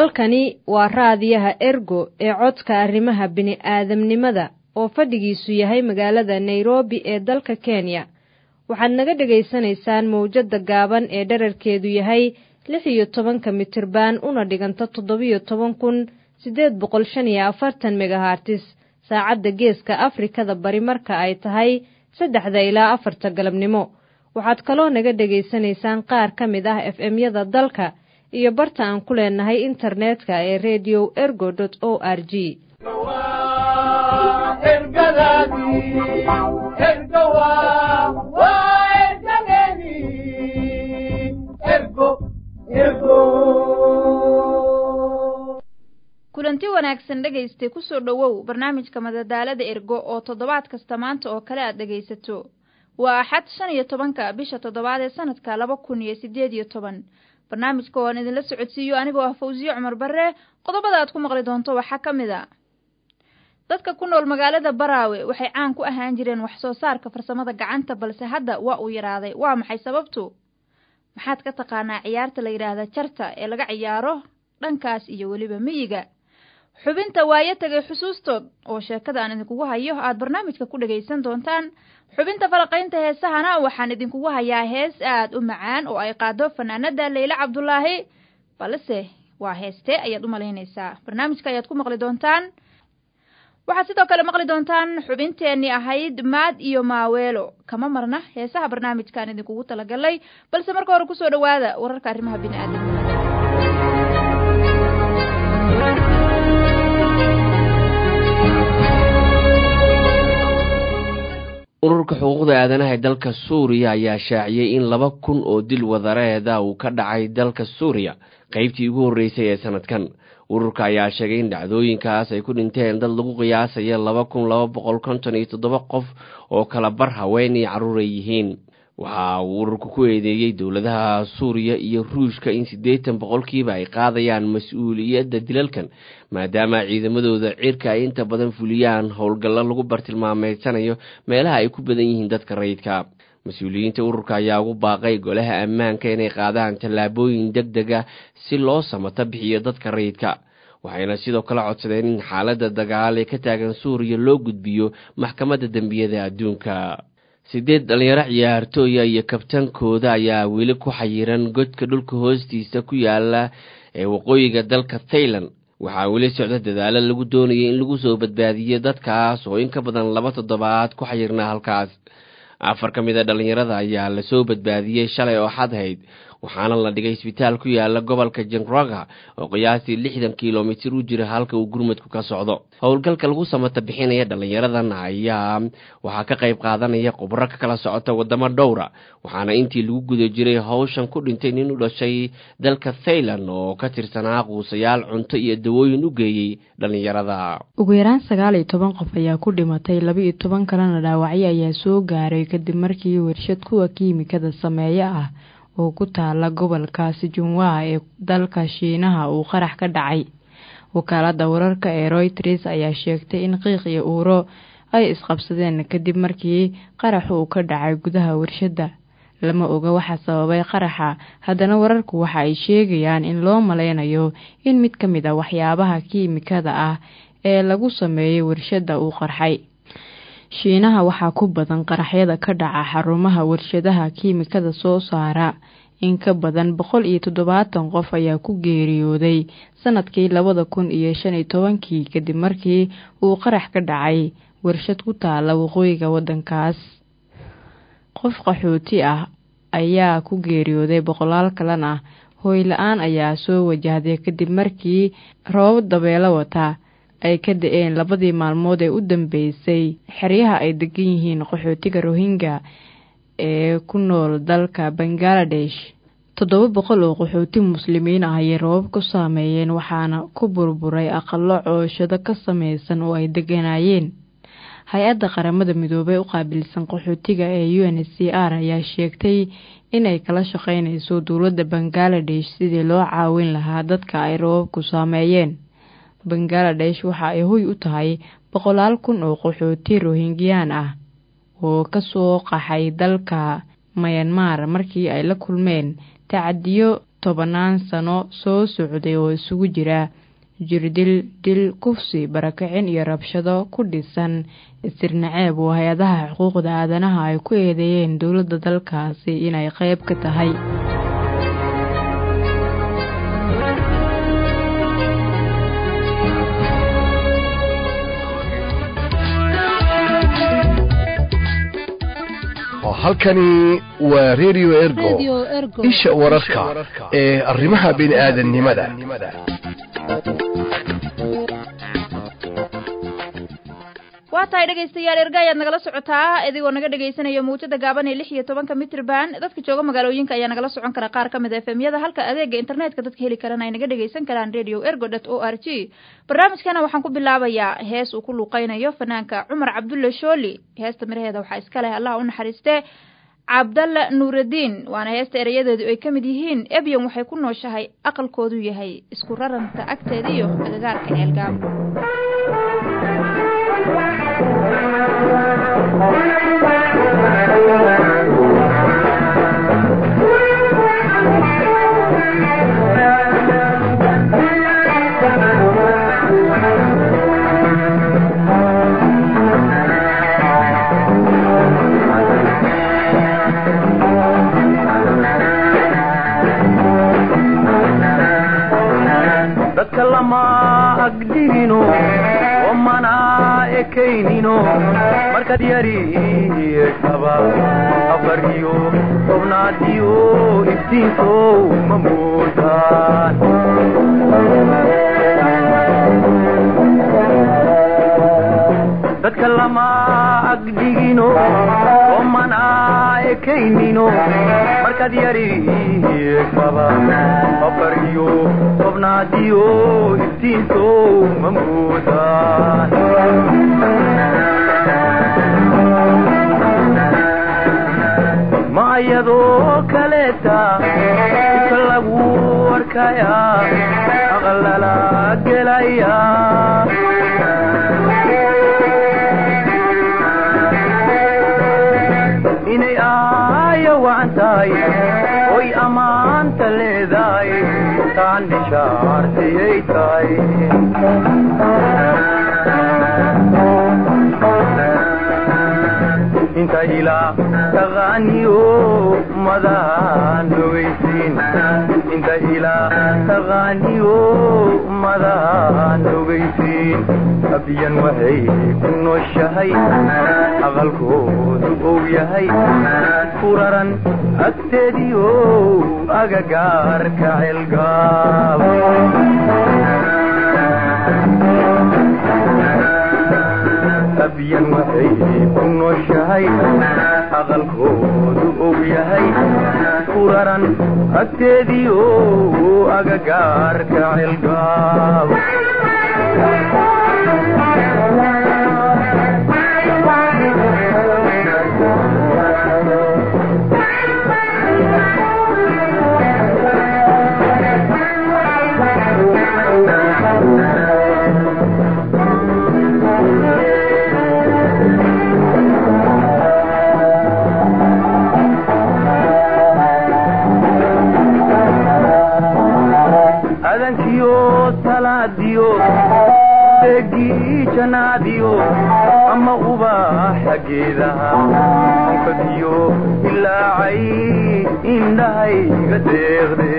halkani waa raadiyaha ergo ee codka arrimaha bini'aadamnimada oo fadhigiisu yahay magaalada nairobi ee dalka kenya waxaad naga dhegaysanaysaan mawjadda gaaban ee dherarkeedu yahay lix iyo tobanka mitirban una dhiganta toddobiyo toban kun siddeed boqol shan iyo afartan megahartis saacadda geeska afrikada bari marka ay tahay saddexda ilaa afarta galabnimo waxaad kaloo naga dhegaysanaysaan qaar ka mid ah f m-yada dalka iyo barta aan ku leenahay internetka ee redio ergo o r g kulanti wanaagsan dhegayste kusoo dhowow barnaamijka madadaalada ergo oo toddobaad kasta maanta oo kale aad dhegaysato waa axad shan iyo tobanka bisha toddobaad ee sanadka laba kun iyo siddeed iyo toban barnaamijka ooan idinla socodsiiyo anigoo ah fawsiye cumar barre qodobada aad ku maqli doonto waxaa ka mid a dadka ku nool magaalada baraawe waxay caan ku ahaan jireen wax soo saarka farsamada gacanta balse hadda waa uu yaraaday waa maxay sababtu maxaad ka taqaanaa ciyaarta la yidhaahda jarta ee laga ciyaaro dhankaas iyo weliba miyiga xubinta waayo tagay xusuustood oo sheekada aan idinkugu hayo aad barnaamijka ku dhagaysan doontaan xubinta falaqaynta heesahana waxaan idinkugu hayaa hees aad u macaan oo ay qaado fanaanada leyle cabdulaahi balse waa heestee ayaad u malaynaysaa barnaamijka ayaad ku maqli doontaan waxaad sidoo kale maqli doontaan xubinteenii ahayd maad iyo maaweelo kama marna heesaha barnaamijkaan idinkugu talagalay balse marka hore kusoo dhawaada wararka arrimaha bini'aadamnimada ururka xuquuqda aadanaha ee dalka suuriya ayaa shaaciyey in laba kun oo dil wadareeda uu ka dhacay dalka suuriya qeybtii ugu horreysay ee sanadkan ururka ayaa sheegay in dhacdooyinkaas ay ku dhinteen dad lagu qiyaasaya laba kun laba boqol konton iyo toddoba qof oo kala bar haween iyo carruur ay yihiin waxa uu ururku ku eedeeyey dowladaha suuriya iyo ruushka in siddeetan boqolkiiba ay qaadayaan mas-uuliyadda dilalkan maadaama ciidamadooda cirka ay inta badan fuliyaan howlgallo lagu bartilmaameedsanayo meelaha ay ku badan yihiin dadka rayidka mas-uuliyiinta ururka ayaa ugu baaqay golaha ammaanka inay qaadaan tallaabooyin deg deg ah si loo samato bixiyo dadka rayidka waxayna sidoo kale codsadeen in xaaladda dagaal ee ka taagan suuriya loo gudbiyo maxkamadda dembiyada adduunka siddeed dhalinyaro ciyaartooya iyo kabtankooda ayaa weli ku xayiran godka dhulka hoostiisa ku yaala ee waqooyiga dalka thailand waxaa weli socda dadaalo lagu doonayay in lagu soo badbaadiyo dadkaas oo in ka badan laba toddobaad ku xayirnaa halkaas afar ka mid a dhallinyarada ayaa lasoo badbaadiyey shalay oo xadhayd waxaana la dhigay isbitaal ku yaala gobolka jenraga oo qiyaastii lixdan kilomitir u jira halka uu gurmadku ka socdo howlgalka lagu samata bixinaya dhallinyaradan ayaa waxaa ka qayb qaadanaya khubro ka kala socota wadamo dhowra waxaana intii lagu guda jiray howshan ku dhintay nin u dhashay dalka thailand oo ka tirsanaa quusayaal cunto iyo dawooyin u geeyey dhallinyarada ugu yaraan sagaal iyo toban qof ayaa ku dhimatay laba iyo toban kalena dhaawacyo ayaa soo gaaray kadib markii warshad kuwa kiimikada sameeyo ah oo ku taala gobolka sijunwa ee dalka shiinaha uu qarax ka dhacay wakaalada wararka ee royters ayaa sheegtay in qiiq iyo uuro ay isqabsadeen kadib markii qaraxu uu ka dhacay gudaha warshadda lama oga waxa sababay qaraxa haddana wararku waxa ay sheegayaan in loo maleynayo in mid ka mid a waxyaabaha kiimikada ah ee lagu sameeyey warshadda uu qarxay shiinaha waxaa ku badan qaraxyada ka dhaca xarumaha warshadaha kiimikada soo saara in ka badan boqol iyo toddobaatan qof ayaa ku geeriyooday sanadkii labada kun iyo shan iyo tobankii kadib markii uu qarax ka dhacay warshad ku taala waqooyiga waddankaas qof qaxooti ah ayaa ku geeriyooday boqolaal kalena hooy la-aan ayaa soo wajahday kadib markii roobab dabeelo wata ay ka da-een labadii maalmood ee u dambeysay xeryaha ay degan yihiin qaxootiga rohingya ee ku nool dalka bangaladesh toddoba boqol oo qaxooti muslimiin ah ayay roobab ku saameeyeen waxaana ku burburay aqalo cooshado ka sameysan oo ay deganaayeen hay-adda qaramada midoobey u qaabilsan qaxootiga ee u n c r ayaa sheegtay inay kala shaqeyneyso dowladda bangaladesh sidii loo caawin lahaa dadka ay roobabku saameeyeen bangaladesh waxa ay hoy u tahay boqolaal kun oo qaxooti rohingyaan ah oo kasoo qaxay dalka mayanmar markii ay la kulmeen tacadiyo tobanaan sano soo socday oo isugu jira jirdil dil kufsi barakicin iyo rabshado ku dhisan istirnaceeb oo hay-adaha xuquuqda aadanaha ay ku eedeeyeen dowladda dalkaasi inay qeyb ka tahay halkani waa redio ergo isha wararka ee arrimaha bini'aadanimada waa tahay dhegaystayaal erga ayaad nagala socotaa idigoo naga dhegaysanaya mawjada gaaban ee lix iyo tobanka mitrban dadka jooga magaalooyinka ayaa nagala socon kara qaar ka mid a efemyada halka adeega internetka dadka heli karana ay naga dhegaysan karaan radio ergo dot o r g barnaamijkana waxaan ku bilaabayaa hees uu ku luuqeynayo fanaanka cumar cabdulle shooli heesta miraheeda waxaa iska leh allah u naxariiste cabdalla nuuraddiin waana heesta erayadeedu ay ka mid yihiin ebyon waxay ku nooshahay aqalkoodu yahay isku raranta agteeda iyo agagaarka ceelgaab dadka lama agdhigino omana ekaynino markaad yariyeeshaba afar iyo tobnaadiyo iftiinkow ma moodaan dadka lama agdhigino omana ekaynino markaad yariyeeshaba afar iyo tobnaadiyo iftiinkow ma moodaan ma ayadoo kaleeta iska lagu arkaya aqalala gelaya inay aayo wacan tahay oy ammaanta leedahay taan bishaartiyay tahay inta ilaa taqaaniyo madahan ogeysiin inta ilaa taqaaniyo madahan ogeysiin abiyan waxay ku nooshahay aqalkoodu ou yahay ku raran agteediyo agagaarka celgaab abyan waxay ku nooshahay aqalkoodu ou yahay ku raran agteediyo agagaarka celgaab adankiyo salaadiyo deegii janaadiyo ama ubaaxa geedaha onkadiyo ilaacay indhahayga deeqde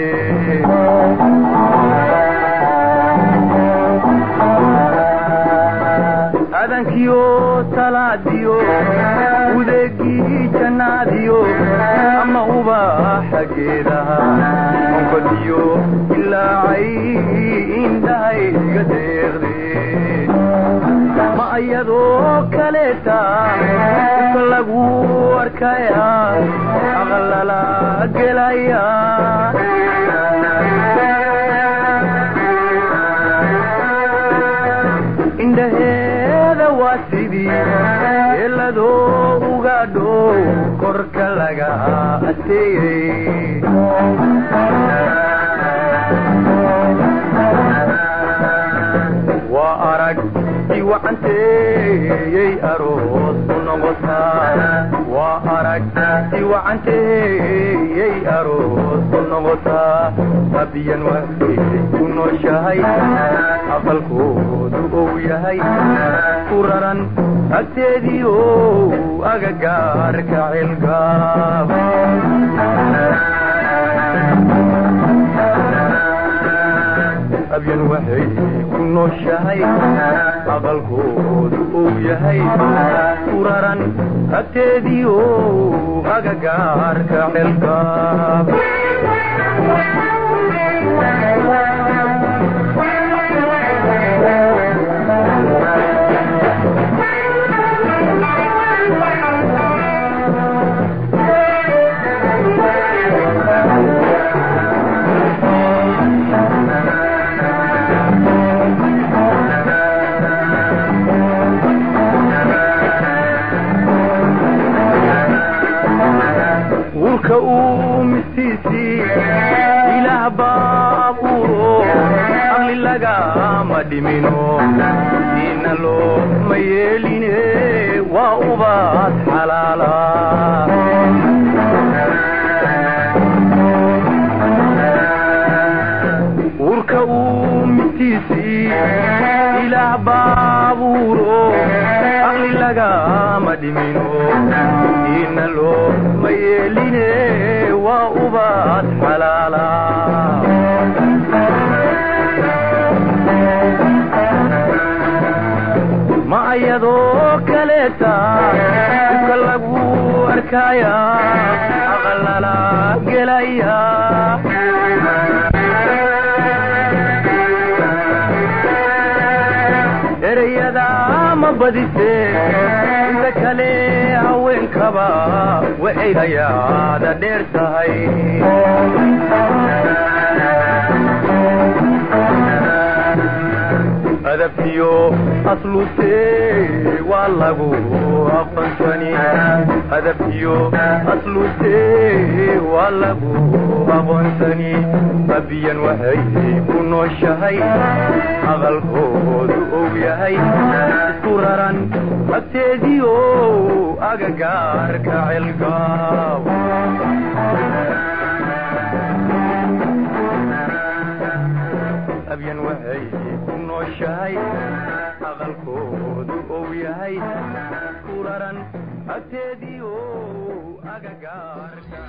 adankiyo salaadiyo udeegii janaadiyo ama ubaaxa geedaha onkadiyo ilaacay indhahayga deeqde ma ayadoo kaleeta iska lagu arkaya aqalala gelaya indhaheeda waa sidii eeladoo uga dhow korka laga ateeyey waa arag wacanteeyey aroos ku noqotaa waa aragti wacanteeyey aroos ku noqotaa abiyan waxay ku nooshahay aqalkoodu ou yahay ku raran agteediio agagaarka cilgaab abyan waxay ku nooshahay aqalkoodu ou yahay ku raran agteediio agagaarka cilgaab wulka uu mistiisii ilaah baa abuuro aqli lagama dhimino diina loo ma yeeline waa ubaad xalaala wulka uu mistiisii ilaah baa abuuro aqli lagama dhimino diina loo ma yeeline waa ubaad xalaala ma ayadoo kaleeta dibka lagu arkaya aqalala gelaya ereyada ma badise inta kale haweenkaba waxay hayaada dheer tahay adabkiyo aslute waa lagu aqoonsani adabkiyo aslute waa lagu aqoonsani abiyan waxay ku nooshahay aqalkoodu ou yahay isku raran agteediio agagaarka cilgaaw abyan waxay ku nooshahay aqalkoodu ou yahay ku raran agteediio agagaarka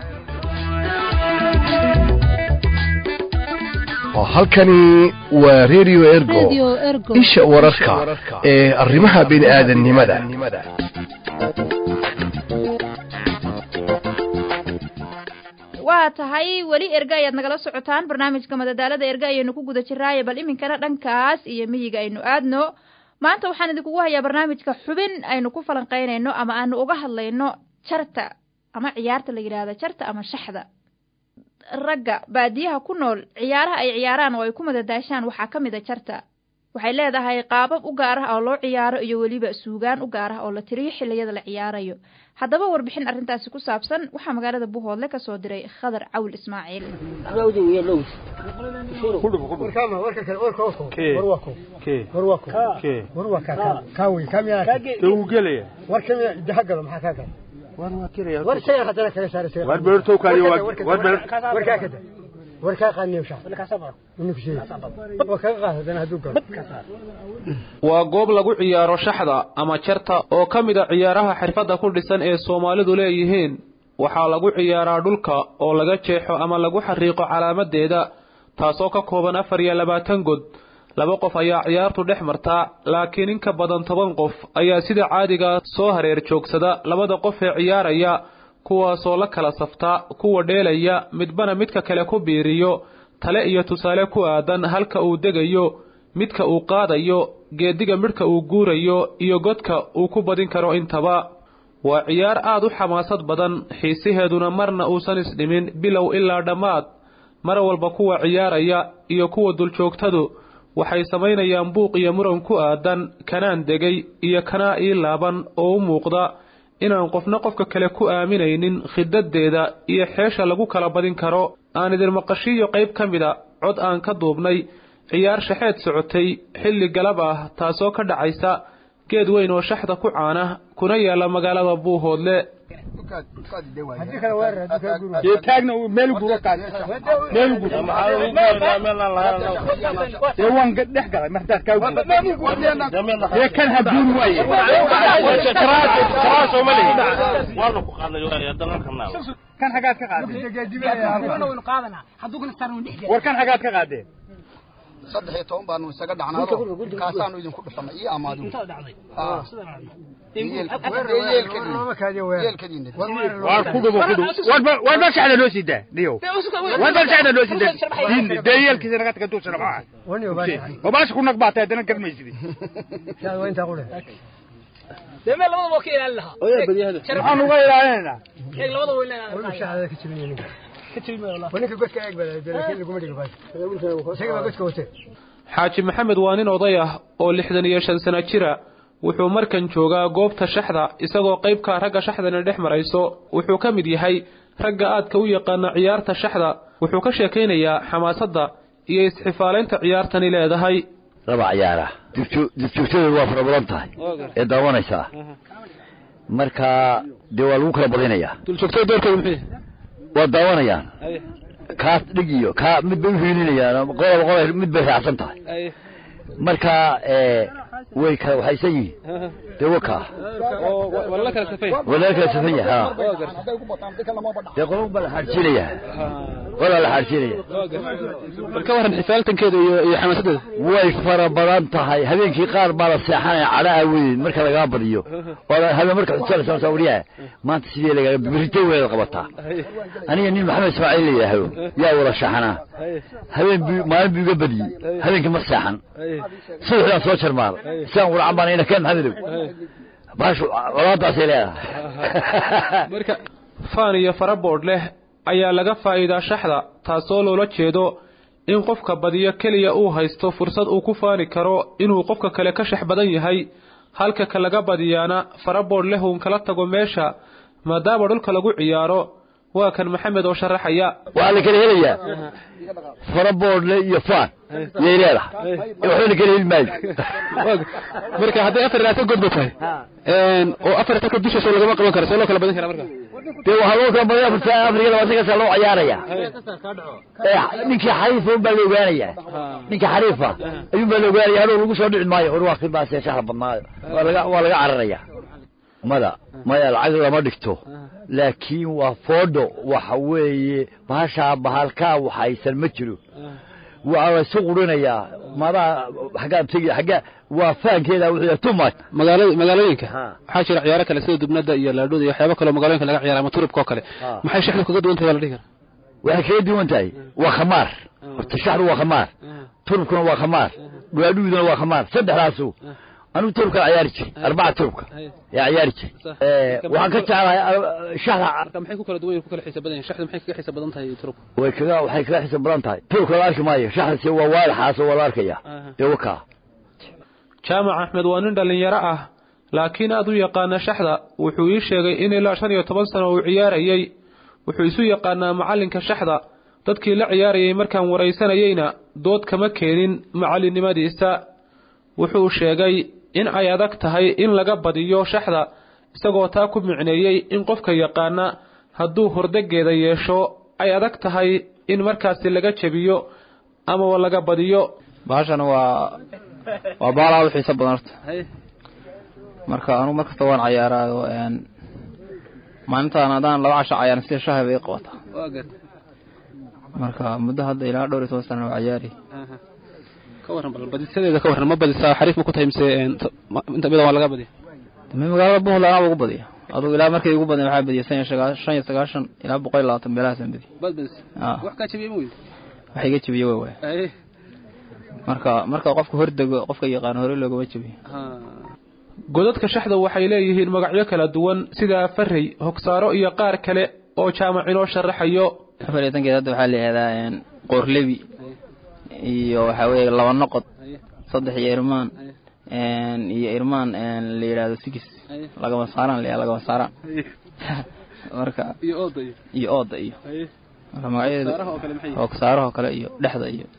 halkani waa radio ergo isha wararka ee arrimaha bini'aadanimada waa tahay weli erga ayaad nagala socotaan barnaamijka madadaalada erga ayaynu ku guda jiraaye bal iminkana dhankaas iyo miyiga aynu aadno maanta waxaan idinkugu hayaa barnaamijka xubin aynu ku falanqaynayno ama aanu uga hadlayno jarta ama ciyaarta la yidhaahda jarta ama shaxda ragga baadiyaha ku nool ciyaaraha ay ciyaaraan oo ay ku madadaashaan waxaa ka mid a jarta waxay leedahay qaabab u gaar ah oo loo ciyaaro iyo weliba suugaan u gaar ah oo la tiriyo xilliyada la ciyaarayo haddaba warbixin arrintaasi ku saabsan waxaa magaalada buhoodle ka soo diray khadar cawl ismaaciil waa goob lagu ciyaaro shaxda ama jarta oo ka mid a ciyaaraha xirfadda ku dhisan ee soomaalidu leeyihiin waxaa lagu ciyaaraa dhulka oo laga jeexo ama lagu xariiqo calaamadeeda taasoo ka kooban afar iyo labaatan god laba qof ayaa ciyaartu dhex martaa laakiin in ka badan toban qof ayaa sida caadiga soo hareer joogsada labada qof ee ciyaaraya kuwaasoo la kala saftaa kuwa dheelaya midbana midka kale ku biiriyo tale iyo tusaale ku aadan halka uu degayo midka uu qaadayo geediga midhka uu guurayo iyo godka uu ku badin karo intaba waa ciyaar aad u xamaasad badan xiisaheeduna marna uusan isdhimin bilow ilaa dhammaad mar walba kuwa ciyaaraya iyo kuwa duljoogtadu waxay samaynayaan buuq iyo muran ku aadan kanaan degay iyo kanaa ii laaban oo u muuqda inaan qofna qofka kale ku aaminaynin khidadeeda iyo xeesha lagu kala badin karo aan idin maqashiiyo qayb ka mid a cod aan ka duubnay ciyaar shaxeed socotay xilli galab ah taasoo ka dhacaysa geed weyn oo shaxda ku caana kuna yaala magaalada buuhoodle taagna meel guro qaad meel guro ee waan dhex galay martaad kaa guro ee kan habuun waaye kan xagaad ka qaadeen war kan xagaad ka qaadeen saddex iyo toban baanu isaga dhacnaado kaasaanu idinku dhufanay iyo amaadu waar ku dhubo ku dhubo war bal shacda loo siidaa niyo war bal shacda loo siidaa diin dee yeelkiisa naga taga duusana maxaa oo baash ku nag baatay haddana garmaysid deme labada waa ka ilaalin lahaa maxaan uga ilaalinaynaa eeg labada waa ilaalin xaaji maxamed waa nin oday ah oo lixdan iyo shan sano jira wuxuu markan joogaa goobta shaxda isagoo qaybka ragga shaxdana dhex marayso wuxuu ka mid yahay ragga aadka u yaqaana ciyaarta shaxda wuxuu ka sheekaynayaa xamaasadda iyo isxifaalaynta ciyaartani leedahay raba ciyaara dibjoogtadeedu waa fara badan tahay ee daawanaysaa marka dee waa lagu kala badinayaa duljoogtada doorkeedu muxuu waa daawanayaan kaas dhig iyo kaa mid bay uhiilinayaan qolaba qola mid bay raacsan tahay marka way kala waxaysan yihiin dee wakaa waa lala kala safay waa laga kala safan yahay ha dee qola baa la xaadsiinaya qolaa la xaadsiinaya bal ka waran xifaaltankeeda iyo iyo xamaasadeeda way fara badan tahay habeenkii qaar baa la seexanaya cadhaha weyn marka lagaa badiyo oo habeen marka xusanaysa wariyaha maanta sidee lagaa birito weeda qabataa aniga nin maxamed ismaaciil la yidhaahdo yaa wada shaxanaa habeen bu maalin buu iga badiyey habeenkii ma seexan subaxdaan soo jarmaal siaan waracan baan ina keen maxamedow baashu colaadaasay leedahay marka faan iyo faraboodh leh ayaa laga faa'iidaa shaxda taasoo loola jeedo in qofka badiyo keliya uu haysto fursad uu ku faani karo inuu qofka kale ka shax badan yahay halka ka laga badiyaana faraboodh leh uun kala tago meesha maadaama dhulka lagu ciyaaro waa kan maxamed oo sharaxaya waxaa la kala helayaa faraboodhle iyo faan yay leedahay waxba la kala heli maayo marka hadday afar ilaata godba tahay oo afar taka dushaasoo lagama qaban karo see loo kala badan kara marka dee waxaa loo kala badaya afar afrika labaatan kasaa loo ciyaaraya ninkii xariifa un baa la ogaanaya ninkii xariifa ayuun baa la ogaanaya hadhow lagu soo dhici maayo hor waa kibaasee shahla badnaayo waa laga waa laga cararaya mada maya lacag lama dhigto laakiin waa foodho waxa weeye bahashaa bahalkaa waxaysan ma jiro waa la isu qurinayaa madaa xaggaa tegi xaggaa waa faankeeda wuxuu too much magaalada magaalooyinka waxaa jira ciyaaro kale sida dubnada iyo laadhooda iyo waxyaabo kale oo magaalooyinka laga ciyaara ama turubka oo kale maxay shaxdu kaga duwan tahay waa la dhihi karaa waxay kaga duwan tahay waa khamaar horta shaxdu waa khamaar turubkuna waa khamaar dhaadhuuduna waa khamaar saddexdaasu anigu turubka ciyaari jiray arbaca turubka yaa ciyaari jiray waxaan ka jeclahay shaxda maxay ku kala duwan ku kala xiisa badan yihiin shaxdu maxay kaga xiisa badan tahay turubka way kaga waxay kaga xiisa badan tahay turubka la arki maayo shaxdasi waa waadaxaas oo waa la arkaya dee wakaa jaamac axmed waa nin dhallinyaro ah laakiin aad u yaqaana shaxda wuxuu ii sheegay in ilaa shan iyo toban sano uu ciyaarayey wuxuu isu yaqaanaa macallinka shaxda dadkii la ciyaarayay markaan waraysanayeyna dood kama keenin macallinnimadiisa wuxuu sheegay in ay adag tahay in laga badiyo shaxda isagoo taa ku micneeyey in qofka yaqaana hadduu hordegeeda yeesho ay adag tahay in markaasi laga jebiyo amaba laga badiyo bahashan waa waa baalaa u xiiso badan horta marka anugu mar kasta waan cayaaraayo maalintaan haddaan laba casho cayaaran sida shahay bay qabataa marka muddo hadda ilaa dhowr iyo toban sana waa cayaari ka warran bal badisadeeda ka warran ma badisaa xariif ma ku tahay mise inta midan waa laga badiya mi magaalada buntland anaa ugu badiya adugu ilaa markay ugu badan waxaa badiya san iyo sagaa shan iyo sagaashan ilaa boqol iyo labaatan meelahaasaan badiya bad badis wax kaa jabiyey ma weyd wax iga jabiye way waay marka marka qofka hordego qofka yaqaano hore loogama jabiyo godadka shaxda waxay leeyihiin magacyo kala duwan sida farey hogsaaro iyo qaar kale oo jaamac inoo sharaxayo afar iyo tankeed hadda waxaa la yihahdaa qoorlebi iyo waxaa weeye laba noqod saddex iyo irmaan iyo irmaan la yidhahdo sigis lagama saaraan la lagama saaraan marka iyo ooda iyo iyo ooda iyo marka magacyadeeda hogsaarahoo kale iyo dhexda iyo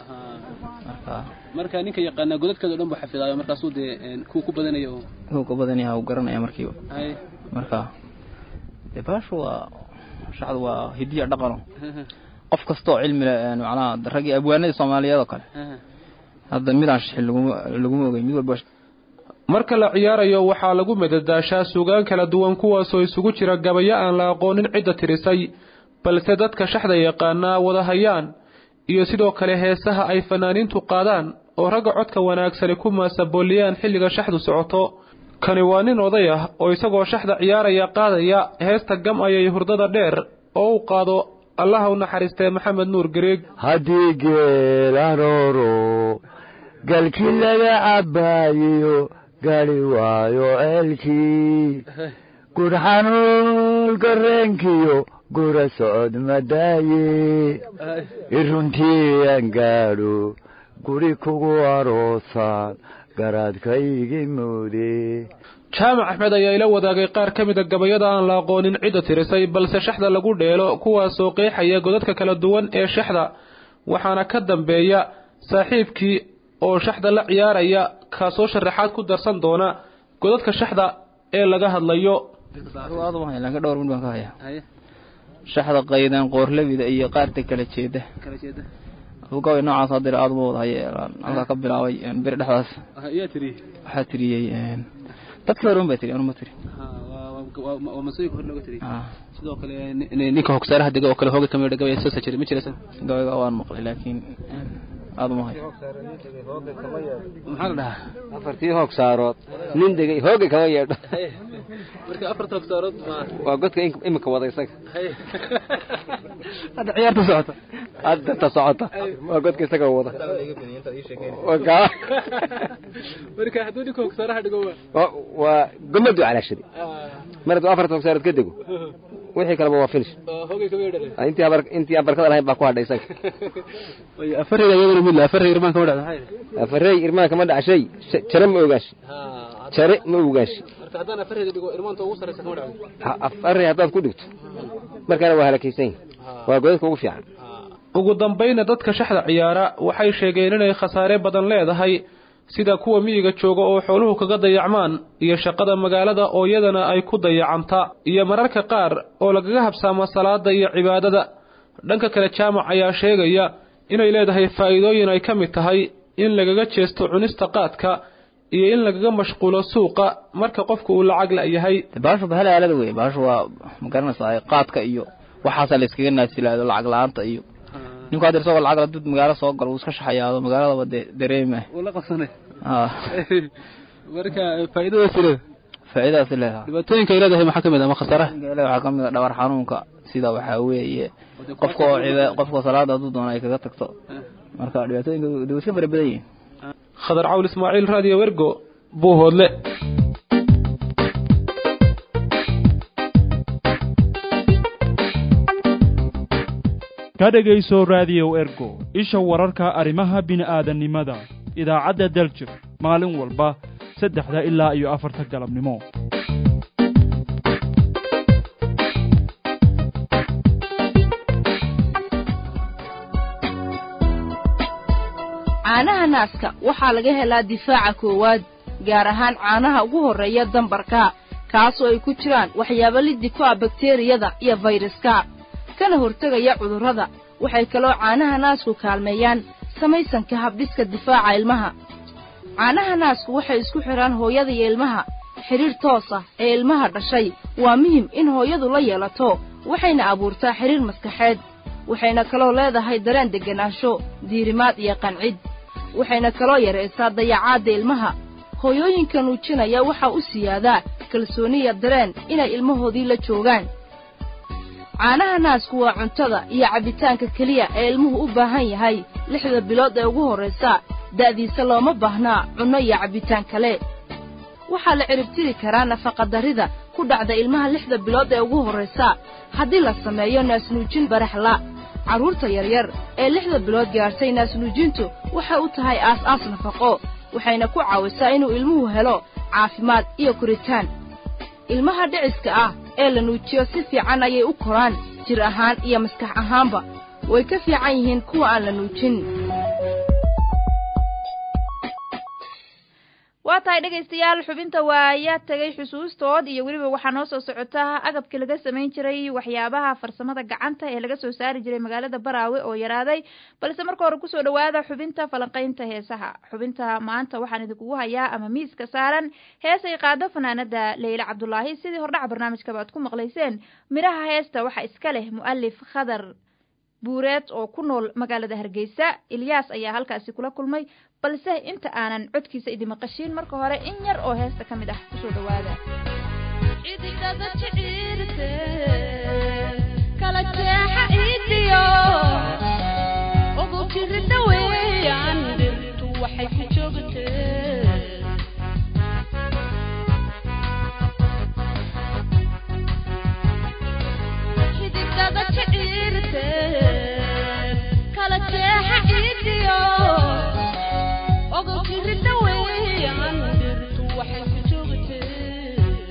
marka marka ninka yaqaanaa godadkeeda o dhan buu xafidaayo markaasuu dee kuwa ku badanayo kuwa ku badan yaha uu garanaya markiiba hay marka dee baashu waa shaxdu waa hidiya dhaqano qof kastoo cilmi leh macnaha raggii abwaanadii soomaaliyeed oo kale hadda midaan shixin laguma laguma ogey mid walba marka la ciyaarayo waxaa lagu madadaashaa suugaan kala duwan kuwaasoo isugu jira gabayo aan la aqoonin cidda tirisay balse dadka shaxda yaqaanaa wada hayaan iyo sidoo kale heesaha ay fanaaniintu qaadaan oo ragga codka wanaagsani ku maasabooliyaan xilliga shaxdu socoto kani waa nin oday ah oo isagoo shaxda ciyaaraya qaadaya heesta gam ayay hurdada dheer oo uu qaado allaha u naxariistee maxamed nuur gareeg haddii geelarooro galkii laga cabbaayiyo gari waayo ceelkii gurxanuul gareenkiyo gura socod madaaye iruntii aan gaadho guri kugu aroosaan garaadkaygi moode jaamac axmed ayaa ila wadaagay qaar ka mida gabayada aan la aqoonin cidda tirisay balse shaxda lagu dheelo kuwaasoo qeexaya godadka kala duwan ee shaxda waxaana ka dambeeya saaxiibkii oo shaxda la ciyaaraya kaasoo sharaxaad ku darsan doona godadka shaxda ee laga hadlayo aad uma haya laakiin dhowr mid baan ka hayaa shaxda qaydan qoorlabida iyo qaarta kala jeeda gabay noocaas hadir aad uma wada haye halkaa ka bilaabay beri dhexdaas yaa tiri waxaa tiriyey dadkii hore un baa tiri anuma tiri waa masooyinka hore looga tiri sidoo kale ninka hogsaaraha dega oo kale hooga kamid gabay soo jira ma jiraysa gabayga waan maqlay laakiin aad uma hayo maxaa la dhahaa afartii hoog saarood nin degay hoogay kama yeedho marka afarta hogsaarood waa godka imika wada isaga hadda ciyaarta socota hadda ta socota waa godka isaga wada marka hadduu ninka hogsaaraha dhigo waa gomadu calaashadi mar hadduu afarta hogsaarood ka dego wixii kaleba waa finish hoogay kama yeedhale intii abar intii aan barkada lahayn baa ku hadhay isaga afareyda iyadana mid afarey irmaan kama dhacda afarey irmaan kama dhacshay jare ma ogaashi jare ma ogaashi marka haddaan afareyda dhigo irmaanta ugu sarreysa kama dhacdo afarey haddaad ku dhigto markaana waa halakaysan waa godadka ugu fiican ugu dambayna dadka shaxda ciyaara waxay sheegeen inay khasaare badan leedahay sida kuwa miyiga jooga oo xooluhu kaga dayacmaan iyo shaqada magaalada oo iyadana ay ku dayacanta iyo mararka qaar oo lagaga habsaamo salaada iyo cibaadada dhanka kale jaamac ayaa sheegaya inay leedahay faa'iidooyin ay ka mid tahay in lagaga jeesto cunista qaadka iyo in lagaga mashquulo suuqa marka qofku uu lacag la-yahay baashu bahal aalada wey baashu waa ma garanaysaa qaadka iyo waxaasaa la iskaga naasilaado lacag la-aanta iyo ninku hadda isagoo lacag la dud magaalo soo galo wuu iska shaxayaado magaaladaba dee dareema la qabsanay ha marka faa'iidadaas leedahay faa'iidadaas leedahay dhibaatooyinka ay leedahay maxaa ka mid ah ma khasaaraha waxaa ka mid ah dhabar xanuunka sida waxaa weeye qofka oo ciba qofka salaada hadduu doono ay kaga tagto marka dhibaatooyinka de way iska fara badan yihiin khadar cawl ismaaciil raadiyo wergo buuhoodle ka dhegayso raadiyow ergo isha wararka arrimaha bini'aadannimada idaacadda daljir maalin walba saddexda ilaa iyo afarta galabnimo caanaha naaska waxaa laga helaa difaaca koowaad gaar ahaan caanaha ugu horreeya dambarka kaasoo ay ku jiraan waxyaabo liddi ku ah bakteriyada iyo fayraska kana hortegaya cudurrada waxay kaloo caanaha naasku kaalmeeyaan samaysanka habdhiska difaaca ilmaha caanaha naasku waxay isku xidhaan hooyada iyo ilmaha xidhiir toos ah ee ilmaha dhashay waa muhim in hooyadu la yeelato waxayna abuurtaa xidhiir maskaxeed waxayna kaloo leedahay dareen degganaansho diirimaad iyo qancid waxayna kaloo yaraysaa dayacaadda ilmaha hooyooyinka nuujinaya waxaa u siyaadaa kalsooniya dareen inay ilmahoodii la joogaan caanaha naasku waa cuntada iyo cabbitaanka keliya ee ilmuhu u baahan yahay lixda bilood ee ugu horraysa da'diisa looma baahnaa cunno iyo cabbitaan kale waxaa la ciribtiri karaa nafaqadarrida ku dhacda ilmaha lixda bilood ee ugu horraysa haddii la sameeyo naasnuujin baraxla carruurta yaryar ee lixda bilood gaadhtay naasnuujintu waxay u tahay aas-aas nafaqo waxayna ku caawisaa inuu ilmuhu helo caafimaad iyo koritaan ilmaha dhiciska ah ee la nuujiyo si fiican ayay u koraan jir ahaan iyo maskax ahaanba way ka fiican yihiin kuwa aan la nuujin waa tahay dhegaystayaal xubinta waaya tagay xusuustood iyo weliba waxaa noo soo socota agabkii laga samayn jiray waxyaabaha farsamada gacanta ee laga soo saari jiray magaalada baraawe oo yaraaday balse marka hore kusoo dhawaada xubinta falanqaynta heesaha xubinta maanta waxaan idinkugu hayaa ama miiska saaran heesay qaado fanaanada leyle cabdulaahi sidii hordhaca barnaamijkaba aad ku maqlayseen midhaha heesta waxaa iska leh mu'alif khadar buureed oo ku nool magaalada hargeysa ilyaas ayaa halkaasi kula kulmay balse inta aanan codkiisa idi maqashiin marka hore in yar oo heesta ka mid ah kusoo dhawaada kala jeexa idiyo ugu jirida weeyaan dhirtu waxay ku joogtee xididada jiciirte kala jeexa idiyo ugu jirida weeyaan dhirtu waxay ku joogtee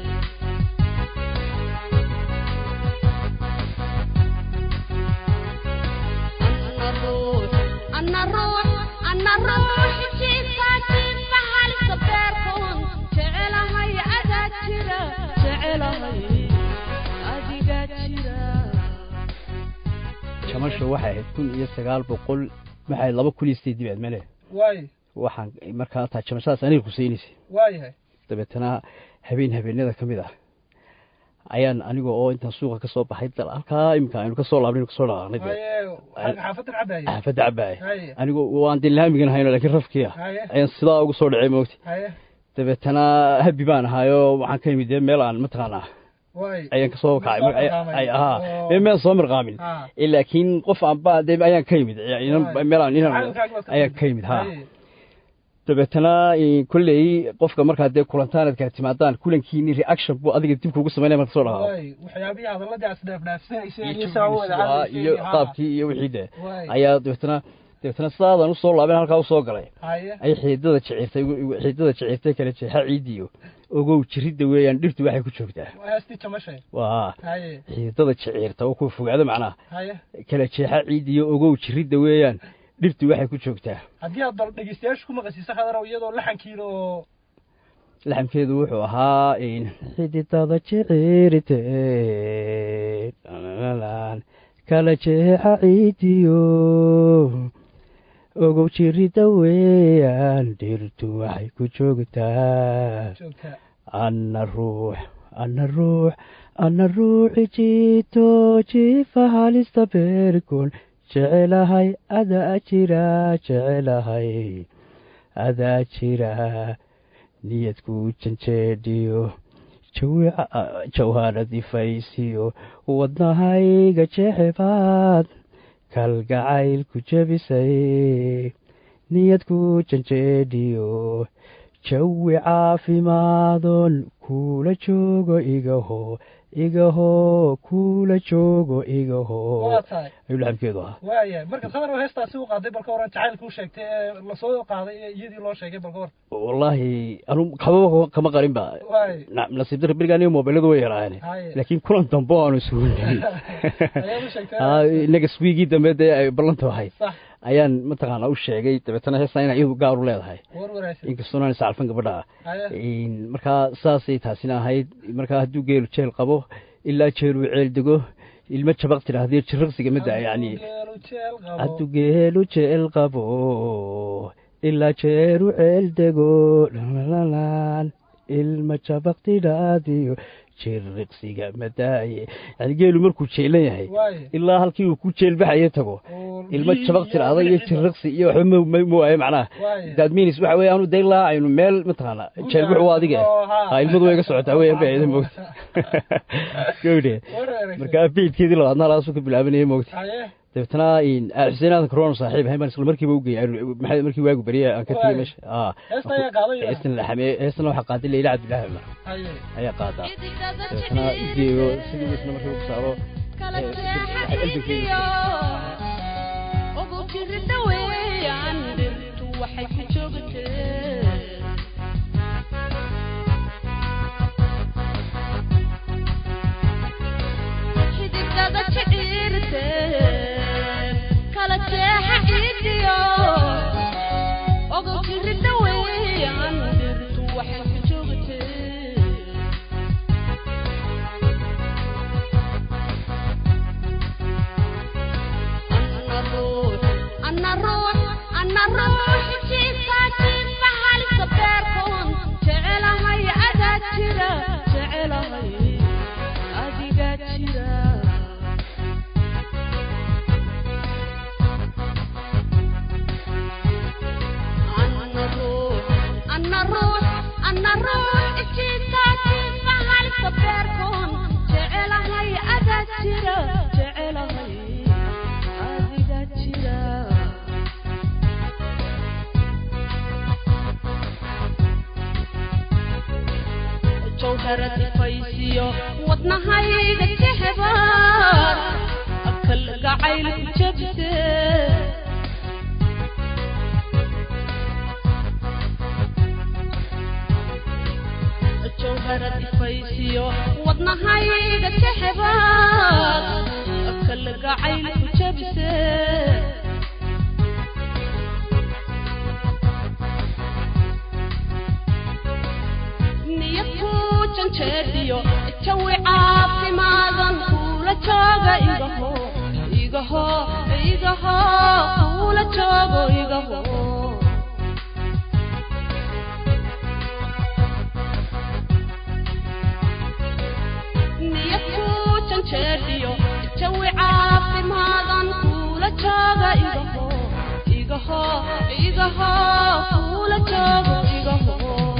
أنا روح أنا روح جيفا جيفا هالك بيركون جعلها يا أذاكرة جعلها أذاكرة jamashu waxay ahayd kun iyo sagaal boqol maxay laba kun iyo sideed dibeed male waay waxaan markaa taa jamashadaas aniga kuseynaysa waayahay dabeetana habeen habeenada ka mid ah ayaan aniga oo intaan suuqa ka soo baxay dal halkaa iminka aynu kasoo laabnay kasoo dhaqaaqnay dee haye xaafaddan cabaaya xaafadda cabaaya haye anigoo waan dee laamigan hayno laakiin rafkiya haye ayaan sidaa ugu soo dhacay moogti haye dabeetana habi baan ahaayo waxaan ka imid dee meel aan mataqaanaa waay ayaan kasoo kacay Soo mar- ay- mirqaamay. ay- ahaa Oo. mee meel soo mirqaamin Ha. Eh, laakiin qof aanba dee ayaan ka yimid Eh, inan- Waay. meel aan inan Macallinkaaga waad ka ayaan timid. ka yimid ha Haye. dabeetana eh, kolley qofka markaa dee kulantaan aad kala timaadaan kulankiini reaction buu adiga dib kuugu sameynaya marka soo dhaqaaqo waay waxyaabihii hadalladii aad isdhaafdhaafsanayseen iyo iyo saa u wada hadlayseen iyo ha. qaabkii iyo wixii dee Waay. ayaa dabeetana dabeetana sidaadan usoo laabeen halkaa usoo galay haye ay xiidada jecirtay xiidada jecirtay kale jeexa ciidiyo ogow jiridda weeyaan dhirtu waxay ku joogtaa waa heestii jamashay waa haye xiidada jecirta oo ku fogaado macnaha haye kala jeexa ciidiyo ogow jiridda weeyaan dhirtu waxay ku joogtaa haddii aad bal dhegeystayaasha ku maqasiisa khadarow iyadoo laxankiina oo laxamkeedu wuxuu ahaa in xididada jecirte kala jeexa ciidiyo ogow jiridda weeyaan dhirtu waxay ku joogtaa joogtaa ana ruux ana ruux ana ruuxi jiito jiifa halista beerkun jecelahay adaa jira jecelahay adaa jira niyadku janjeedhiyo jawi jawhaaradi faysiyo wadnahayga jecebaad kalgacaylku jebisay niyadku janjeedhiyo jawi caafimaadon kuula joogo igaho igaho kuula joogo igaho waa tahay ayuu laxamkeedu ahaa waaya marka khadarow heestaasi u qaaday balka horan jacaylka u sheegtay ee lasoo qaaday ee iyadii loo sheegay balka hor wallaahi anu kababa kama qarin ba waay Na- nasiib darra beriga aniga mobiladu way yaraayeen Haye. laakiin kulan dambe oo aanu isugu nimi ayaad u sheegtay inaga swiigii dambe dee ay ballanta ahayd sax ayaan mataqaana u sheegay dabeetana heestan inay iyadu gaar u leedahay war wanaagsan inkastoo aan iscalfan gabadha ah haye Een, markaa saasay taasina ahayd markaa hadduu geelu jeel qabo ilaa jeeluu ceel dego ilmo jabaq tidhaahdiyo jiraqsiga midda yani geelu jeel qabo hadduu geelu jeel qabo ilaa jeelu ceel dego lalalaan ilma jabaq tidhaahdiyo jiriqsiga madaaye yani geelu markuu jeelan yahay waay ilaa halkii uu ku jeelbaxayo tago ilmo jabaq tidhaahda iyo jiriqsi iyo waxba ma- ma ma waayo macnaha waay daadminis waxa weeye anu daylaa aynu meel mataqaana jeelbuxu waa adiga ha ilmadu way ga socotaa weeyaan bay ayda moogta gawdhe war wanaagsan marka beydkeedii labaadna halkaasuu ka bilaabanaya moogta haye dabeetana in- ah, xuseen aadan karoona saaxiib ahayn baan isla markiiba u geeyay aynu- maxay markii waagu beriya aan ka tegey Waay. meesha ah heesta ayaa qaaday heestan laxame heestan waxaa qaaday leyla cabdilaahi cumar haye ayaa qaadaa dabeetana u geeyo sidii isna markii ugu saaro kala eh, jeexa waxay ciidiyo albankeeda ugu jirida weeyaan dhirtu waxay ku joogtee xididada jiciirte kala jeexa ciidiyo ugu jirida weeyaan dhirtu jawharad ifaysiyo wadnahayga jexbaad akal gacayl ku jabse jawharad ifaysiyo wadnahayga jexbaad akal gacayl ku jabse niyadku janjeediyo jawi caafimaadan kuula jooga igaho igaho igaho kuula joogo igaho niyadku janjeediyo jawi caafimaadan kuula jooga igaho igaho igaho kuula joogo igaho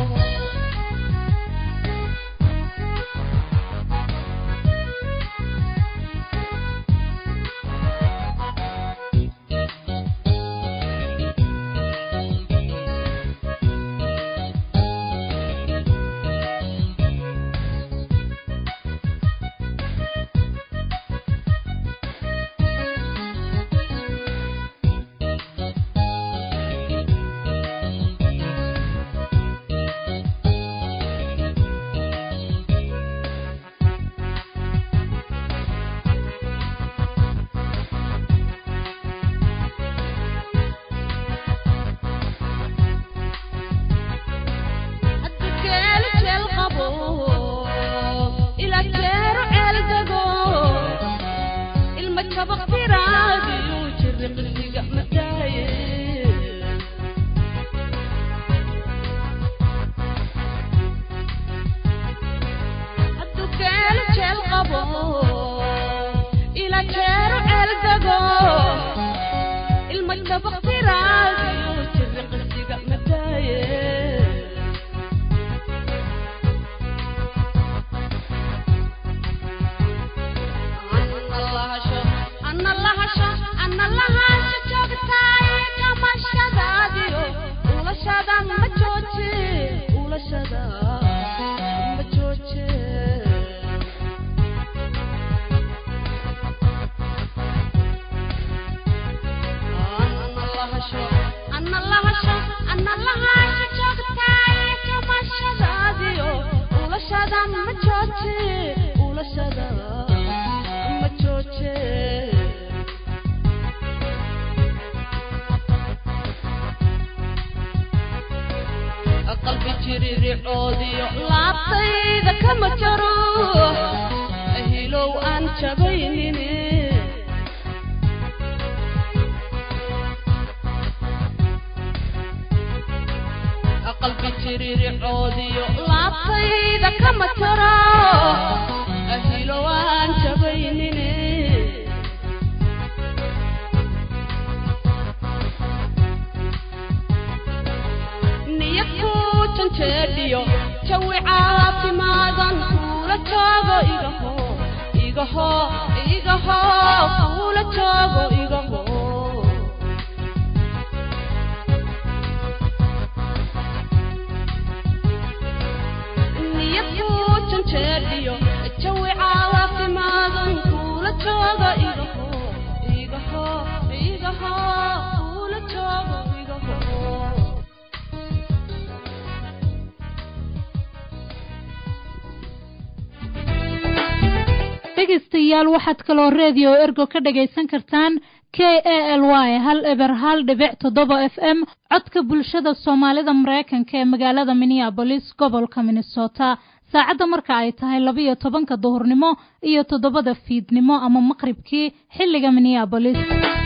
dhegaystayaal waxaad kaloo redio ergo ka dhagaysan kartaan k a l y hal eber hal dhibic toddoba f m codka bulshada soomaalida mareykanka ee magaalada minneabolis gobolka minnesota saacadda marka ay tahay labiyo tobanka duhurnimo iyo toddobada fiidnimo ama maqribkii xilliga minneabolis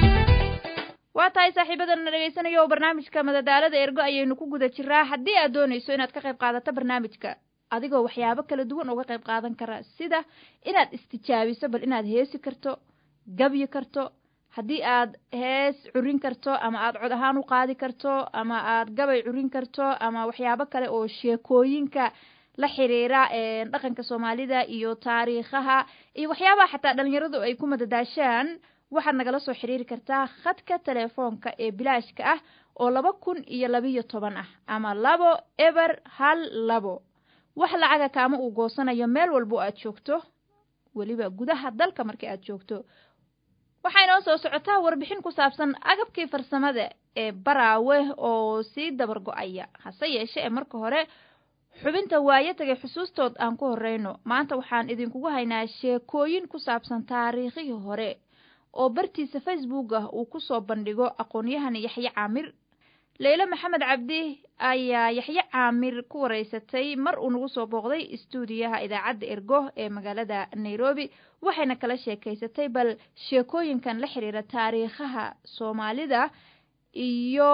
waa tahay saaxiibadana dhegaysanaya oo barnaamijka madadaalada ergo ayaynu ku guda jiraa haddii aad doonayso inaad ka qayb qaadato barnaamijka adigoo waxyaabo kala duwan uga qayb qaadan kara sida inaad istijaabiso bal inaad heesi karto gabyi karto haddii aad hees curin karto ama aad cod ahaan u qaadi karto ama aad gabay curin karto ama waxyaabo kale oo sheekooyinka la xiriira dhaqanka soomaalida iyo taariikhaha iyo waxyaabaha xataa dhalinyaradu ay ku madadaashaan waxaad nagala soo xiriiri kartaa khadka telefoonka ee bilaashka ah oo laba kun iyo labiyo toban ah ama labo eber hal labo wax lacaga kaama uu goosanayo meel walbo aad joogto weliba gudaha dalka markii aad joogto waxay noo soo socotaa warbixin ku saabsan agabkii farsamada ee baraawe oo sii dabar go-aya hase yeeshe ee marka hore xubinta waayo tagay xusuustood aan ku horeyno maanta waxaan idinkugu haynaa sheekooyin ku saabsan taariikhihii hore oo bartiisa facebook ah uu ku soo bandhigo aqoon-yahan yaxye caamir leyle maxamed cabdi ayaa yaxye caamir ku wareysatay mar uu nagu soo booqday istuudiyaha idaacadda ergo ee magaalada nairobi waxayna kala sheekaysatay bal sheekooyinkan la xiriira taariikhaha soomaalida iyo